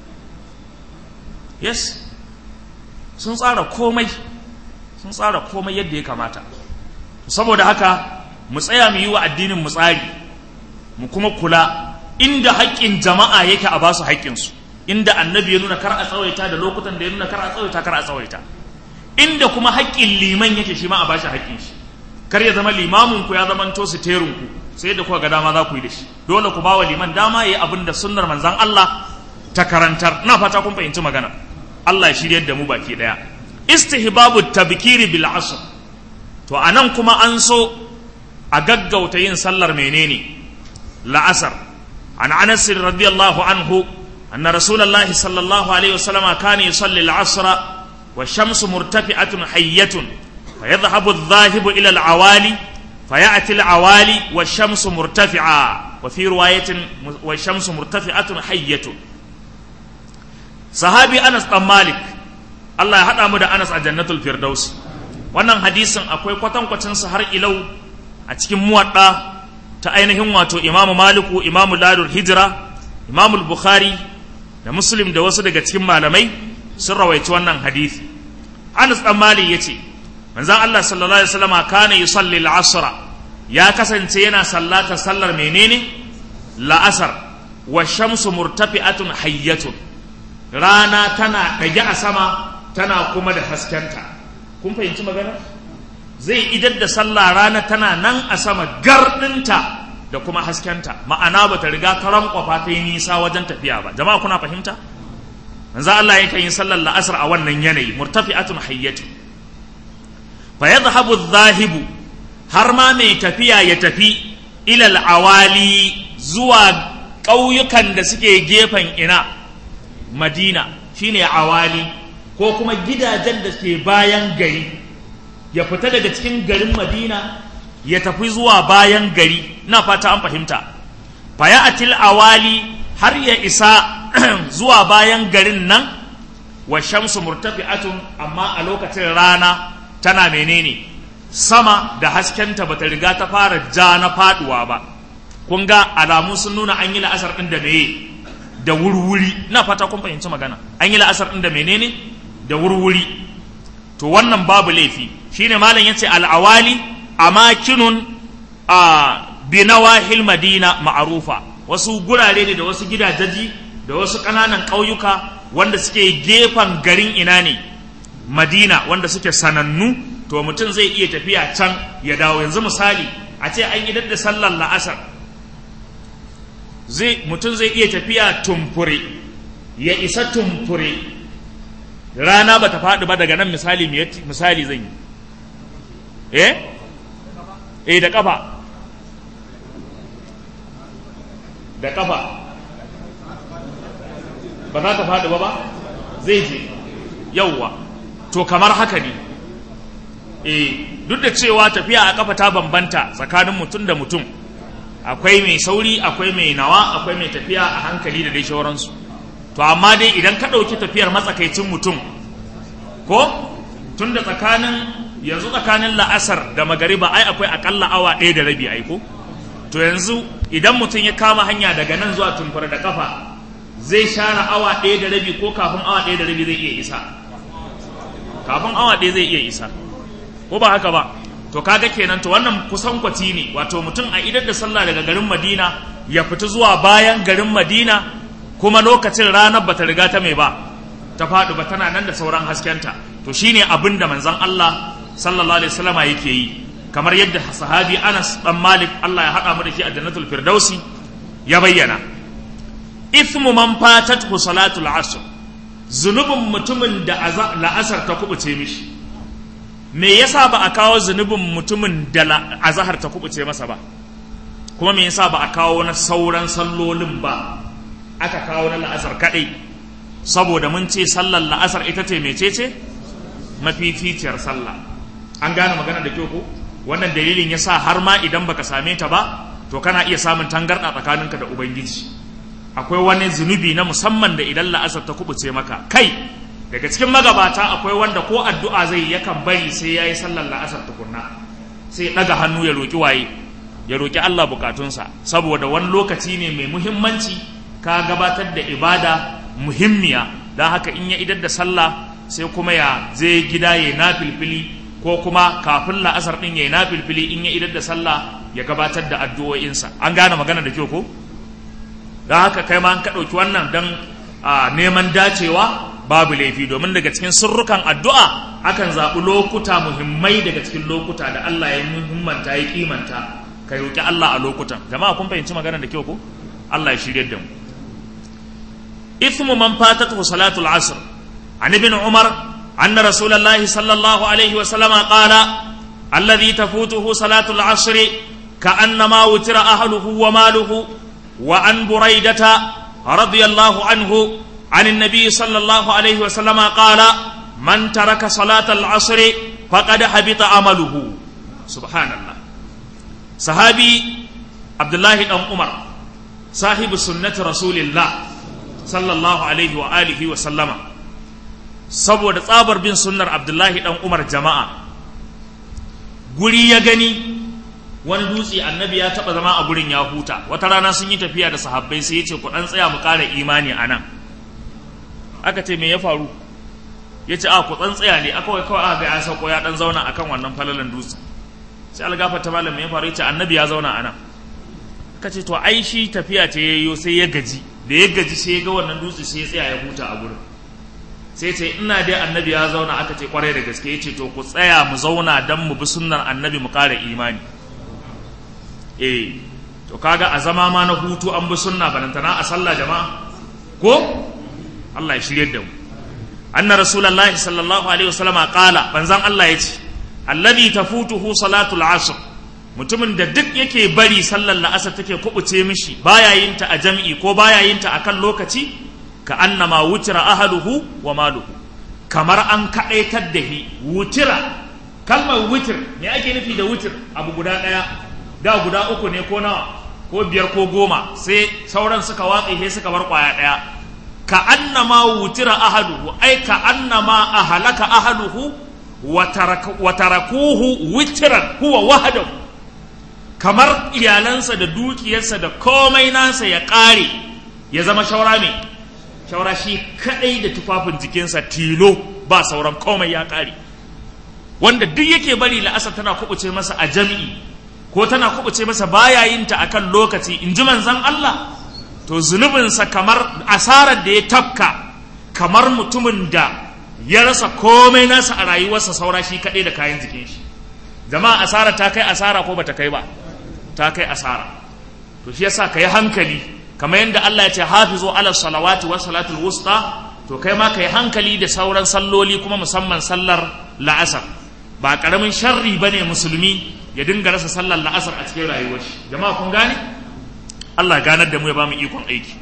yes sun tsara komai sun tsara komai yadda ya kamata saboda haka mu tsaya mu yi wa addinin mu tsari mu kuma kula inda haƙƙin jama'a yake a basu haƙƙinsu inda annabi ya nuna kar a tsawaita da lokutan da ya nuna kar a tsawaita kar a tsawaita inda kuma haƙƙin liman yake shi ma a bashi haƙƙin shi kar ya zama limamin ku ya zama to siterun ku sai da kuka ga dama za ku yi da shi dole ku bawa liman dama yayi abin da sunnar manzon Allah ta karantar ina fata kun fahimci magana Allah ya shiryar da mu baki daya istihbabu tabkiri bil asr to anan kuma an so a gaggauta yin sallar menene la'asar an anas radiyallahu anhu anna rasulullahi sallallahu alaihi wasallam kana yusalli al-asr wa shamsu murtafi'atun hayyatun فيذهب الذاهب إلى العوالي فيأتي العوالي والشمس مرتفعة وفي رواية والشمس مرتفعة حية صحابي أنس بن مالك الله يحدى مدى أنس الجنة الفردوس wannan hadisin akwai kwatankwacin sa har ilau a cikin muwadda ta ainihin wato imamu maliku imamu ladul hijira imamu bukhari da muslim da wasu daga cikin malamai sun rawaici wannan hadisi anas dan malik yace manzon Allah sallallahu alaihi wasallam kana yusalli al-asr ya kasance yana sallata sallar menene la'asar wa shamsu murtafi'atun hayyatun rana tana dage a sama tana kuma da haskenta kun fahimci magana zai idar da sallah rana tana nan a sama gardinta da kuma haskenta ma'ana ba ta riga ta rankwafa ta yi nisa wajen tafiya ba jama'a kuna fahimta manzo Allah yake yin sallar la'asar a wannan yanayi murtafi'atun hayyatu fa yadhhabu adh-dhahibu har ma mai tafiya ya tafi ila al-awali zuwa ƙauyukan da suke gefen ina Madina shine awali ko kuma gidajen da ke bayan gari ya fita daga cikin garin Madina ya tafi zuwa bayan gari na fata an fahimta faya atil awali har ya isa zuwa bayan garin nan wa shamsu murtafi'atun amma a lokacin rana tana menene sama da haskenta bata riga ta fara ja na faduwa ba kun ga alamu sun nuna an yi la'asar ɗin da meye da wurwuri na fata kun fahimci magana an yi la'asar ɗin da menene da wurwuri to wannan babu laifi shine malam yace al'awali amakinun a binawahil madina ma'arufa wasu gurare ne da wasu gidajaji da wasu ƙananan ƙauyuka wanda suke gefen garin ina ne madina wanda suke sanannu to mutum zai iya tafiya can ya dawo yanzu misali a ce an idar da sallar la'asar zai mutum zai iya tafiya tumfure ya isa tumfure rana ba ta faɗi ba daga nan misali misali zan yi eh eh da kafa da kafa ba za ta faɗi ba ba zai je yauwa to kamar haka ne eh duk da cewa tafiya a kafa ta bambanta tsakanin mutum da mutum akwai mai sauri akwai mai nawa akwai mai tafiya a hankali da dai shauransu to amma dai idan ka ɗauki tafiyar matsakaicin mutum ko tun da tsakanin yanzu tsakanin la'asar da magariba ai akwai akalla awa ɗaya da rabi aiko to yanzu idan mutum ya kama hanya daga nan zuwa tumfura da kafa zai share awa ɗaya da rabi ko kafin awa ɗaya da rabi zai iya isa kafin awa ɗaya zai iya isa ko ba haka ba to kaga kenan to wannan kusan kwati ne wato mutum a idar da sallah daga garin madina ya fita zuwa bayan garin madina kuma lokacin ranar bata riga ta mai ba ta faɗi ba tana nan da sauran haskenta to shine abin da manzon Allah sallallahu alaihi wasallam yake yi kamar yadda sahabi Anas dan Malik Allah ya haɗa mu da shi a jannatul firdausi ya bayyana ithmu man fatathu salatul asr zunubin mutumin da la'asar ta kubuce mishi me yasa ba a kawo zunubin mutumin da azahar ta kubuce masa ba kuma me yasa ba a kawo na sauran sallolin ba aka kawo na la'asar kadai saboda mun ce sallar la'asar ita ce mecece mafificiyar sallah an gane magana da kyau ko wannan dalilin yasa har ma idan baka same ta ba to kana iya samun tangarɗa tsakaninka da ubangiji akwai wani zunubi na musamman da idan la'asar ta kubuce maka kai daga cikin magabata akwai wanda ko addu'a zai yakan bari sai ya yi sallar la'asar tukunna sai ɗaga hannu ya roƙi waye ya roƙi Allah bukatunsa saboda wani lokaci ne mai muhimmanci ka gabatar da ibada muhimmiya don haka in ya idar da sallah sai kuma ya je gida ya na filfili ko kuma kafin la'asar ɗin ya na filfili in ya idar da sallah ya gabatar da addu'o'insa an gane magana da kyau ko don haka kai ma an ka ɗauki wannan don neman dacewa babu laifi domin daga cikin sirrukan addu'a akan zaɓi lokuta muhimmai daga cikin lokuta da Allah ya muhimmanta ya kimanta ka roƙi Allah a lokutan jama'a kun fahimci magana da kyau ko Allah ya shirye da mu ithmu man fatatuhu salatul asr an ibn umar anna rasulullahi sallallahu alaihi wa sallama qala alladhi tafutuhu salatul asr كأنما وتر أهله وماله وعن بريدة رضي الله عنه عن النبي صلى الله عليه وسلم قال من ترك صلاة العصر فقد حبط عمله سبحان الله صحابي عبد الله بن عمر صاحب سنة رسول الله صلى الله عليه وآله وسلم saboda tsabar bin sunnar abdullahi dan umar jama'a guri ya gani wani dutse annabi ya taba zama a gurin ya huta wata rana sun yi tafiya da sahabbai sai ya ce ku dan tsaya mu ƙara imani a nan aka ce me ya faru ya ce a ku dan tsaya ne aka wai kawai aka ga ya sauko ya dan zauna akan wannan falalan dutse sai algafa ta malam ya faru ya ce annabi ya zauna a nan aka ce to ai shi tafiya ce yayyo sai ya gaji da ya gaji sai ya ga wannan dutse sai ya tsaya ya huta a gurin sai ce ina dai annabi ya zauna aka ce kwarai da gaske ya ce to ku tsaya mu zauna don mu bi sunnar annabi mu ƙara imani eh to kaga a zama ma na hutu an bi sunna banantana a sallah jama'a ko Allah ya shirye da mu anna rasulullahi sallallahu alaihi wasallam qala banzan Allah yace alladhi tafutuhu salatul asr mutumin da duk yake bari sallar la'asar take kubuce mishi baya yin ta a jami'i ko baya yin ta akan lokaci ka annama wutira ahaluhu wa maluhu kamar an kaɗaitar da hi wutira kalmar wutir me ake nufi da wutir abu guda ɗaya da guda uku ne ko nawa ko biyar ko goma sai sauran suka watsa sai suka bar ƙwaya ɗaya ka annama wutira ahaluhu ai ka annama ahalaka ahaluhu wa tarakuhu wutiran huwa wahadahu kamar iyalansa da dukiyarsa da komai nasa ya ƙare ya zama shaura mai shaura shi kadai da tufafin jikinsa tilo ba sauran komai ya kare wanda duk yake bari la'asar tana kubuce masa a jami'i ko tana kubuce masa baya yin ta akan lokaci in ji manzon Allah to zunubinsa kamar asarar da ya tafka kamar mutumin da ya rasa komai nasa a rayuwarsa saura shi kadai da kayan jikin shi jama'a asara ta kai asara ko bata kai ba ta kai asara to shi yasa ka yi hankali kamar yadda Allah ya ce hafizu ala salawati wa salatul wusta to kai ma kai hankali da sauran salloli kuma musamman sallar la'asar ba karamin sharri bane musulmi ya dinga rasa sallar la'asar a cikin rayuwar shi jama'a kun gane Allah ganar da mu ya bamu ikon aiki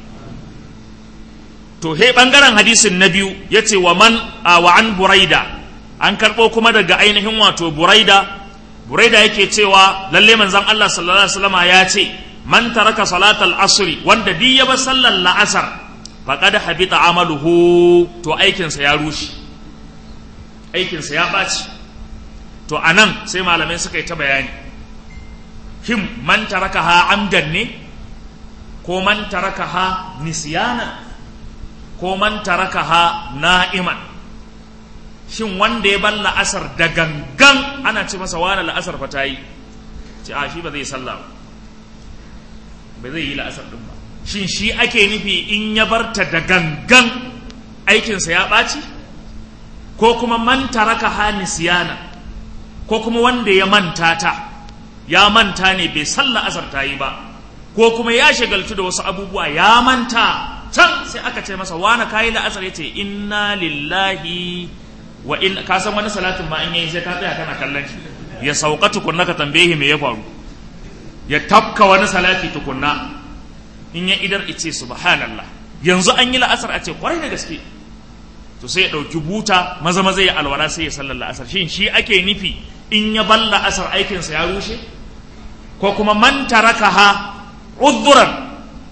to he bangaren hadisin na biyu yace wa man wa an buraida an karbo kuma daga ainihin wato buraida buraida yake cewa lalle manzon Allah sallallahu alaihi wasallama ya ce man taraka salatal asri wanda duk ya bar sallar la'asar faqad habita amaluhu to aikinsa ya rushe aikinsa ya ɓaci to anan sai malamai suka yi ta bayani him man taraka ha amdan ne ko man taraka ha nisyana ko man taraka ha na'iman shin wanda ya bar la'asar da gangan ana ce masa wani la'asar fa ta yi ce a shi ba zai sallah ba ba zai yi la'asar ɗin ba shin shi ake nufi in ya barta da gangan aikinsa ya ɓaci ko kuma man taraka ha nisyana ko kuma wanda ya manta ta ya manta ne bai san la'asar ta yi ba ko kuma ya shagaltu da wasu abubuwa ya manta can sai aka ce masa wani kayi la'asar ya ce inna lillahi wa in ka san wani salatin ma in yayi sai ka tsaya kana kallon shi ya sauka tukunna ka tambaye me ya faru ya tafka wani salati tukunna in ya idar ice subhanallah yanzu an yi la'asar a ce kwarai da gaske to sai ya ɗauki buta maza maza ya alwala sai ya sallar la'asar shin shi ake nufi in ya bar la'asar aikinsa ya rushe ko kuma man taraka ha udhuran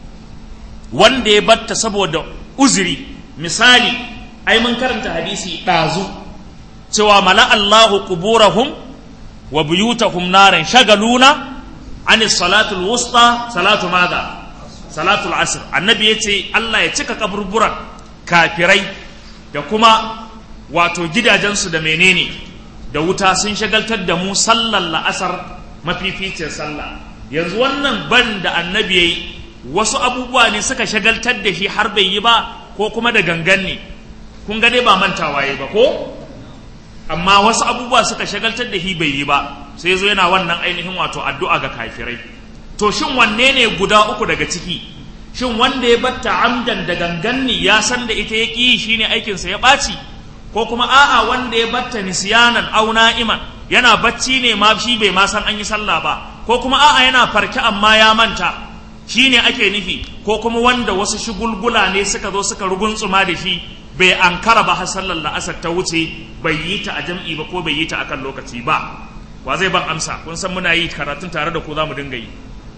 wanda ya batta saboda uzuri misali ai mun karanta hadisi ɗazu cewa mala Allahu quburahum wa buyutahum naran shagaluna عن الصلاة الوسطى صلاة ماذا صلاة العصر النبي يتي الله يتك كبربرا كافري da kuma wato gidajensu da menene da wuta sun shagaltar da mu sallar la'asar mafificin sallah yanzu wannan ban da annabi yayi wasu abubuwa ne suka shagaltar da shi har bai yi ba ko kuma da gangan ne kun ga dai ba mantawa yayi ba ko amma wasu abubuwa suka shagaltar da shi bai yi ba sai zo yana wannan ainihin wato addu'a ga kafirai to shin wanne ne guda uku daga ciki shin wanda ya batta amdan da ganganni ya san da ita ya ƙi shine aikinsa ya ɓaci ko kuma a'a wanda ya batta nisyanan au na'iman yana bacci ne ma shi bai ma san an yi sallah ba ko kuma a'a yana farke amma ya manta shine ake nufi ko kuma wanda wasu shugulgula ne suka zo suka ruguntsuma da shi bai ankara ba har sallar la'asar ta wuce bai yi ta a jam'i ba ko bai yi ta akan lokaci ba wa zai ban amsa kun san muna yi karatun tare da ku za mu dinga yi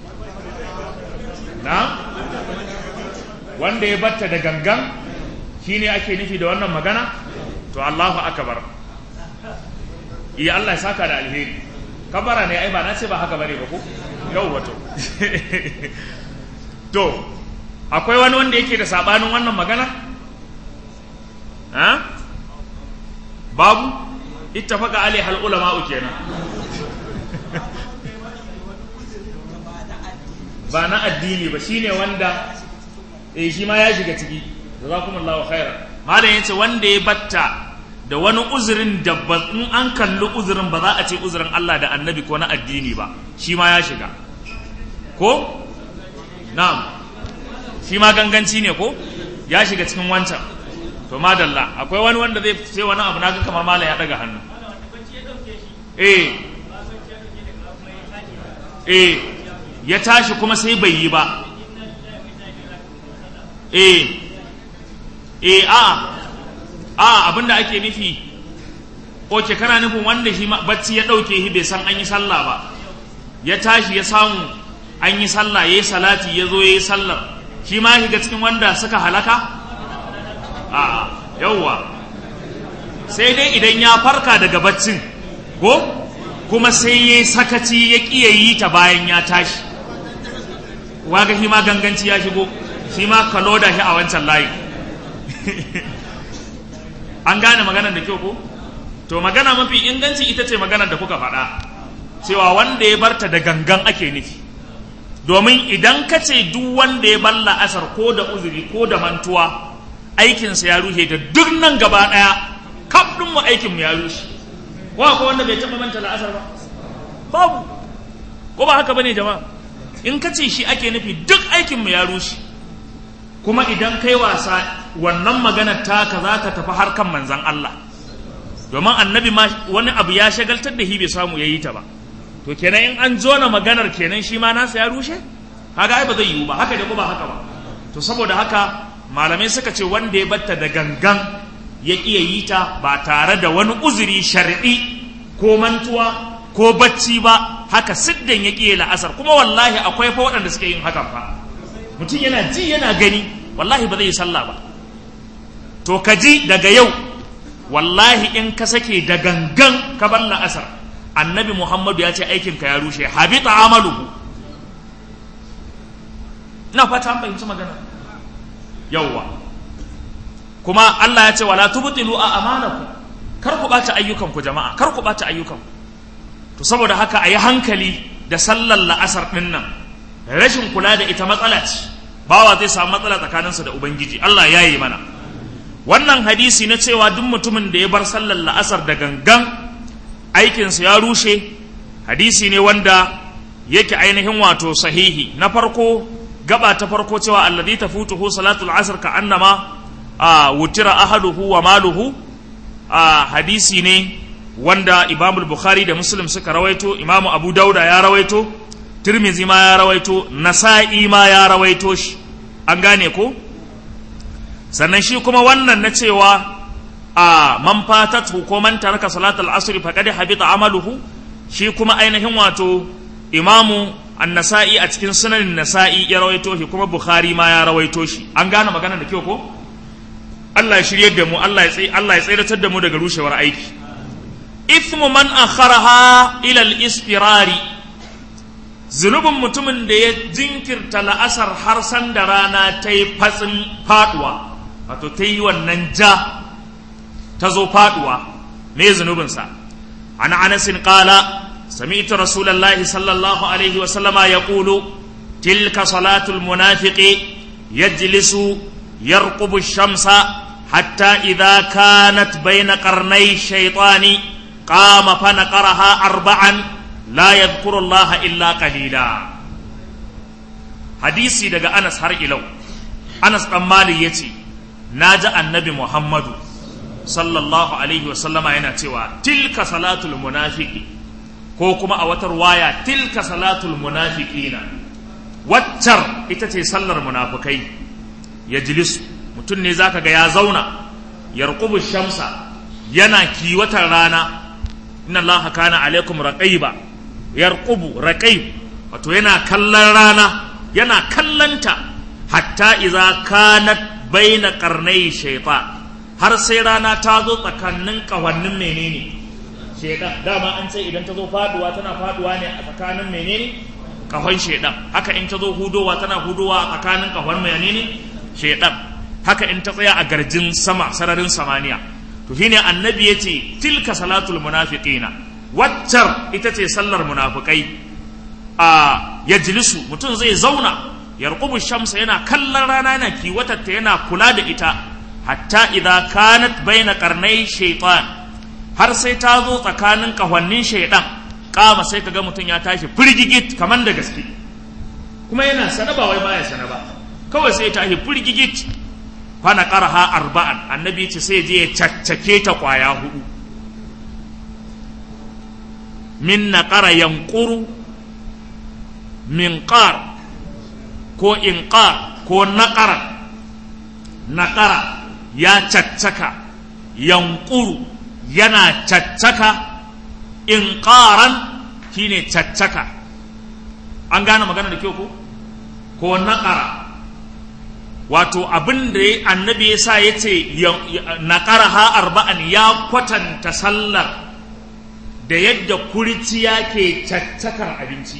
na wanda ya batta da gangan shine ake nufi da wannan magana to Allahu akbar iya Allah ya saka da alheri kabara ne ai ba na ce ba haka bane ba ko yau wato to akwai wani wanda yake da sabanin wannan magana ha babu ittafaqa alaihi al ulama kenan ba na addini ba shine wanda eh shi ma ya shiga ciki jazakumullahu khairan malam yace wanda ya batta da wani uzurin da in an kalli uzurin ba za a ce uzurin Allah da annabi ko na addini ba shi ma ya shiga ko na'am shi ma ganganci ne ko ya shiga cikin wancan to madalla akwai wani wanda zai sai wani abu naga kamar malam ya daga hannu eh eh ya tashi kuma sai bai yi ba eh eh a a abinda ake nufi oke kana nufin wanda shi bacci ya ɗauke shi bai san an yi sallah ba ya tashi ya samu an yi sallah ya yi salati ya zo ya yi sallar shi ma shiga cikin wanda suka halaka a yauwa sai dai idan ya farka daga baccin ko kuma sai ya yi sakaci ya ƙiya yi ta bayan ya tashi waga shi ma ganganci ya shigo shi ma ka loda shi a wancan layi an gane maganar da kyau ko to magana mafi inganci ita ce maganar da kuka faɗa cewa wanda ya barta da gangan ake nufi domin idan ka ce duk wanda ya bar la'asar ko da uzuri ko da mantuwa aikinsa ya rushe da duk nan gaba ɗaya kaf ɗin mu aikin mu ya rushe ko akwai wanda bai taɓa manta la'asar ba babu ko ba haka bane jama'a in ka ce shi ake nufi duk aikin mu ya rushe kuma idan kai wasa wannan maganar taka za ta tafi harkan manzan Allah domin annabi ma wani abu ya shagaltar da shi bai samu ya yi ta ba to kenan in an jona maganar kenan shi ma nasa ya rushe kaga ai ba zai yiwu ba haka da ko ba haka ba to saboda haka malamai suka ce wanda ya batta da gangan ya iya yi ta ba tare da wani uzuri shar'i ko mantuwa ko bacci ba haka siddan ya ƙiye la'asar kuma wallahi akwai fa waɗanda suke yin hakan fa mutum yana ji yana gani wallahi ba zai yi sallah ba to ka ji daga yau wallahi in ka sake da gangan ka bar la'asar annabi muhammadu ya ce aikinka ya rushe habita amaluhu ina fata an fahimci magana yauwa kuma Allah ya ce wala tubtilu a amanakum kar ku bata ayyukanku jama'a kar ku bata ayyukanku to saboda haka a yi hankali da sallar la'asar ɗin nan rashin kula da ita matsala ce bawa zai samu matsala tsakaninsa da ubangiji Allah ya yi mana wannan hadisi na cewa duk mutumin da ya bar sallar la'asar da gangan aikinsa ya rushe hadisi ne wanda yake ainihin wato sahihi na farko gaba ta farko cewa alladhi tafutuhu salatul asr ka annama a wutira ahaduhu wa maluhu a hadisi ne wanda Imam Bukhari da Muslim suka rawaito Imam Abu Dauda ya rawaito Tirmizi ma ya rawaito Nasa'i ma ya rawaito shi an gane ko sannan shi kuma wannan na cewa a man fatat ko man taraka salatul asr faqad habita amaluhu shi kuma ainihin wato Imamu An-Nasa'i a cikin sunanin Nasa'i ya rawaito shi kuma Bukhari ma ya rawaito shi an gane magana da kyau ko Allah ya shirye da mu Allah ya tsaye Allah ya tsayar da mu daga rushewar aiki ithmu man akharaha ila al-istirari zunubin mutumin da ya jinkirta la'asar har san da rana ta yi fatsin faduwa wato ta yi wannan ja ta zo faduwa me zunubinsa an anasin qala sami'tu rasulullahi sallallahu alaihi wa sallama yaqulu tilka salatul munafiqi yajlisu yarqubu ash-shamsa hatta idha kanat bayna qarnay shaytani قام فنقرها أربعا لا يذكر الله إلا قليلا حديثي دقى أنس هر إلو أنس أمالي يتي ناجى النبي محمد صلى الله عليه وسلم yana cewa tilka salatul munafiki ko kuma a wata ruwaya tilka salatul munafiqina waccar ita ce sallar munafukai ya jilisu mutum ne zaka ga ya zauna yarqubu shamsa yana kiwatar rana inna allaha kana alaikum raqiba yarqubu raqib wato yana kallon rana yana kallanta hatta idza kanat baina qarnai shaytan har sai rana ta zo tsakanin kawannin menene shedan dama an ce idan ta zo faduwa tana faduwa ne a tsakanin menene kahon shedan haka in ta zo hudowa tana hudowa a tsakanin kahon menene shedan haka in ta tsaya a garjin sama sararin samaniya to shine annabi yace tilka salatul munafiqina waccar ita ce sallar munafikai a yajlisu mutum zai zauna yarqubu shamsa yana kallon rana yana kiwatatta yana kula da ita hatta idza kanat baina qarnai shaytan har sai ta zo tsakanin kahwannin shaydan kama sai kaga mutum ya tashi firgigit kaman da gaske kuma yana sana ba wai baya sana ba kawai sai ya tashi firgigit fana qarha arba'an annabi ce sai je ya caccake ta kwaya hudu min naqara yanquru min qar ko inqar ko naqara naqara ya caccaka yanquru yana caccaka inqaran shine caccaka an gane magana da kyau ko ko naqara wato abin da annabi ya sa ya ce naqara ha arba'an ya kwatanta sallar da yadda kuriciya ke caccakar abinci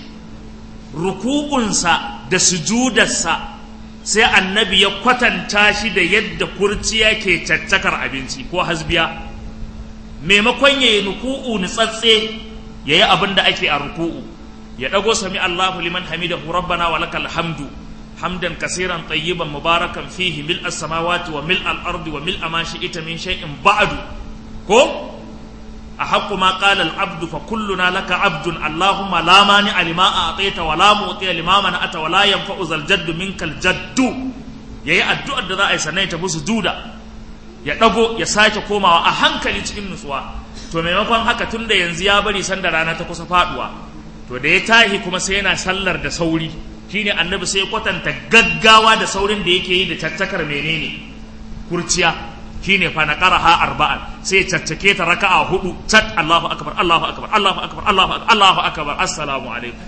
ruku'unsa da sujudarsa sai annabi ya kwatanta shi da yadda kurciya ke caccakar abinci ko hasbiya maimakon ya yi ruku'u nutsatse ya yi abin da ake a ruku'u ya ɗago sami Allahu liman hamidahu rabbana wa lakal hamdu hamdan kasiran tayyiban mubarakan fihi mil as-samawati wa mil al-ardi wa mil ma shi'ita min shay'in ba'du ko أحق ما قال العبد فكلنا لك عبد اللهم لا مانع لما أعطيت ولا معطي لما منعت ولا ينفع ذا الجد منك الجد yayi addu'ar da za a yi sannan ya tafi sujuda ya ɗago ya sake komawa a hankali cikin nutsuwa to maimakon haka tun da yanzu ya bari sanda rana ta kusa faduwa to da ya tahi kuma sai yana sallar da sauri shine annabi sai kwatanta gaggawa da saurin da yake yi da tattakar menene kurciya shine fa na qaraha arba'an sai caccake ta raka'a hudu tat Allahu akbar Allahu akbar Allahu akbar Allahu akbar Allahu akbar assalamu alaikum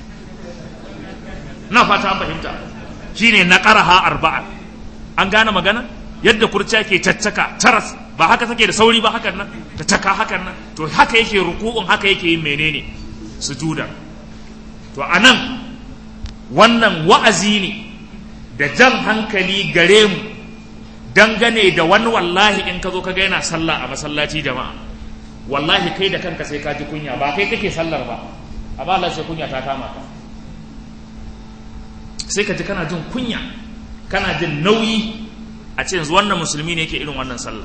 na fata an fahimta shine na qaraha arba'an an gane magana yadda kurciya ke caccaka taras ba haka take da sauri ba hakan nan ta caka hakan nan to haka yake ruku'un haka yake yin menene sujuda to anan wannan wa'azi ne da jan hankali gare mu dangane da wani wallahi in ka zo ka ga yana sallah a masallaci jama'a wallahi kai da kanka sai ka ji kunya ba kai kake sallar ba amma Allah sai kunya ta kama ka sai ka ji kana jin kunya kana jin nauyi a ce yanzu wannan musulmi ne yake irin wannan sallah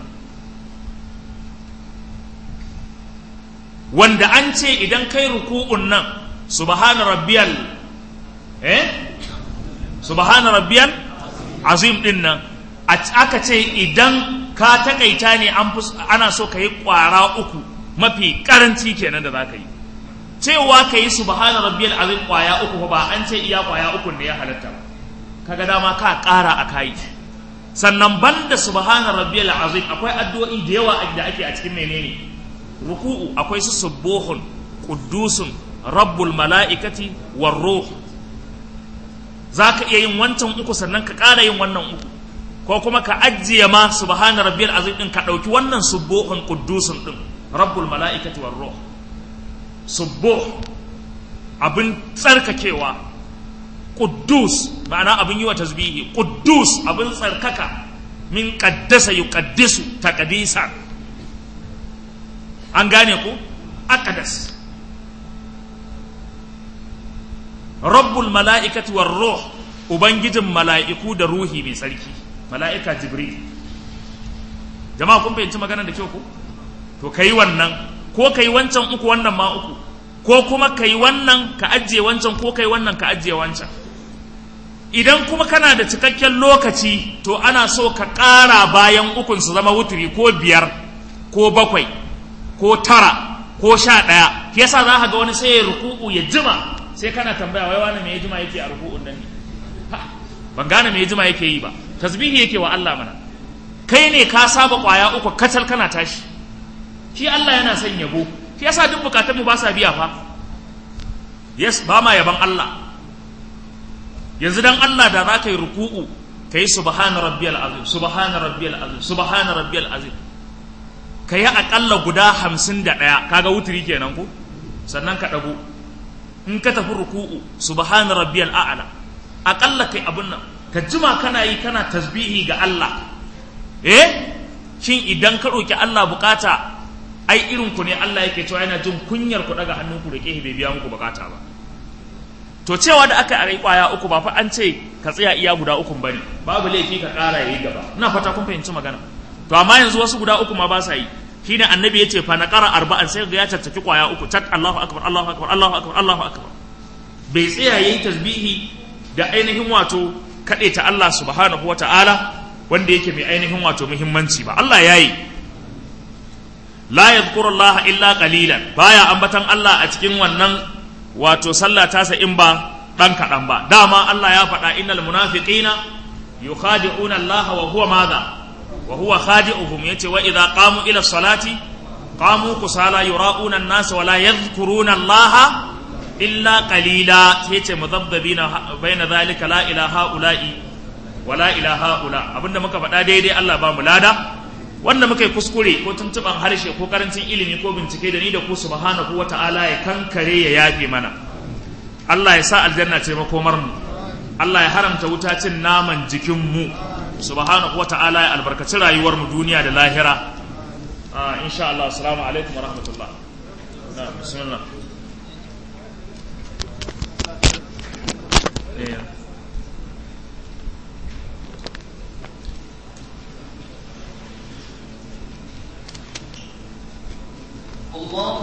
wanda an ce idan kai ruku'un nan subhana rabbiyal eh subhana rabbiyal azim din nan aka ce idan ka takaita ne an ana so ka yi kwara uku mafi karanci kenan da za ka yi cewa ka yi subhana rabbiyal azim kwaya uku ba an ce iya kwaya uku ne ya halatta ba kaga dama ka kara a kai sannan banda subhana rabbiyal azim akwai addu'o'i da yawa da ake a cikin menene ruku'u akwai su subuhun quddusun rabbul mala'ikati war ruh zaka iya yin wancan uku sannan ka ƙara yin wannan uku ko kuma ka ajiye ma subhana rabbiyal azim din ka dauki wannan subuhun quddusun din rabbul mala'ikati war ruh subuh abin tsarkakewa quddus ma'ana abin yi wa tasbihi quddus abin tsarkaka min qaddasa yuqaddisu taqdisa an gane ku aqdas rabbul mala'ikati war ruh ubangijin mala'iku da ruhi mai tsarki mala'ika jibril jama'a kun fahimci magana da kyau ku to kai wannan ko kai wancan uku wannan ma uku ko kuma kai wannan ka ajiye wancan ko kai wannan ka ajiye wancan idan kuma kana da cikakken lokaci to ana so ka ƙara bayan ukun su zama wuturi ko biyar ko bakwai ko tara ko sha ɗaya ke yasa za ka ga wani sai ya ruku'u ya jima sai kana tambaya wai wani me ya jima yake a ruku'un nan ne ban gane me ya jima yake yi ba tasbihi yake wa Allah mana kai ne ka saba kwaya uku kacal kana tashi shi Allah yana son yabo shi yasa duk bukatun mu ba sa biya fa yes ba ma yaban Allah yanzu dan Allah da za ka yi ruku'u ka yi subhana rabbiyal azim subhana rabbiyal azim subhana rabbiyal azim ka yi aƙalla guda hamsin da ɗaya kaga wuturi kenan ku sannan ka ɗago in ka tafi ruku'u subhana rabbiyal a'la aƙalla kai abun nan ka jima kana yi kana tasbihi ga Allah eh shin idan ka roki Allah bukata ai irin ku ne Allah yake cewa yana jin kunyar ku daga hannun ku roke bai biya muku bukata ba to cewa da aka yi kwaya uku ba fa an ce ka tsaya iya guda uku bane babu laifi ka ƙara yayi gaba ina fata kun fahimci magana to amma yanzu wasu guda uku ma ba sa yi shine annabi yace fa naqara arba'an sai ga ya tattaki kwaya uku tak Allahu akbar Allahu akbar Allahu akbar Allahu akbar bai tsaya yayi tasbihi da ainihin wato kade ta Allah subhanahu wataala wanda yake mai ainihin wato muhimmanci ba Allah yayi la yadhkuru Allah illa qalilan baya ambatan Allah a cikin wannan wato sallah tasa in ba dan kadan ba dama Allah ya faɗa innal munafiqina yukhadi'una Allah wa huwa madha wa huwa khadi'uhum yace wa idza qamu ila salati qamu kusala yura'una an-nas wa la yadhkuruna Allah illa qalila yace mudhabbina baina dhalika la ilaha ula'i wa la ilaha ula abinda muka faɗa daidai Allah ba mu lada wanda muka yi kuskure ko tuntuban harshe ko karancin ilimi ko bincike da ni da ku subhanahu wata'ala ya kankare ya yafe mana Allah ya sa aljanna ce makomar mu Allah ya haramta wuta cin naman jikin mu subhanahu wata'ala ya albarkaci rayuwar mu duniya da lahira ah insha Allah assalamu alaikum wa rahmatullah na bismillah yeah. الله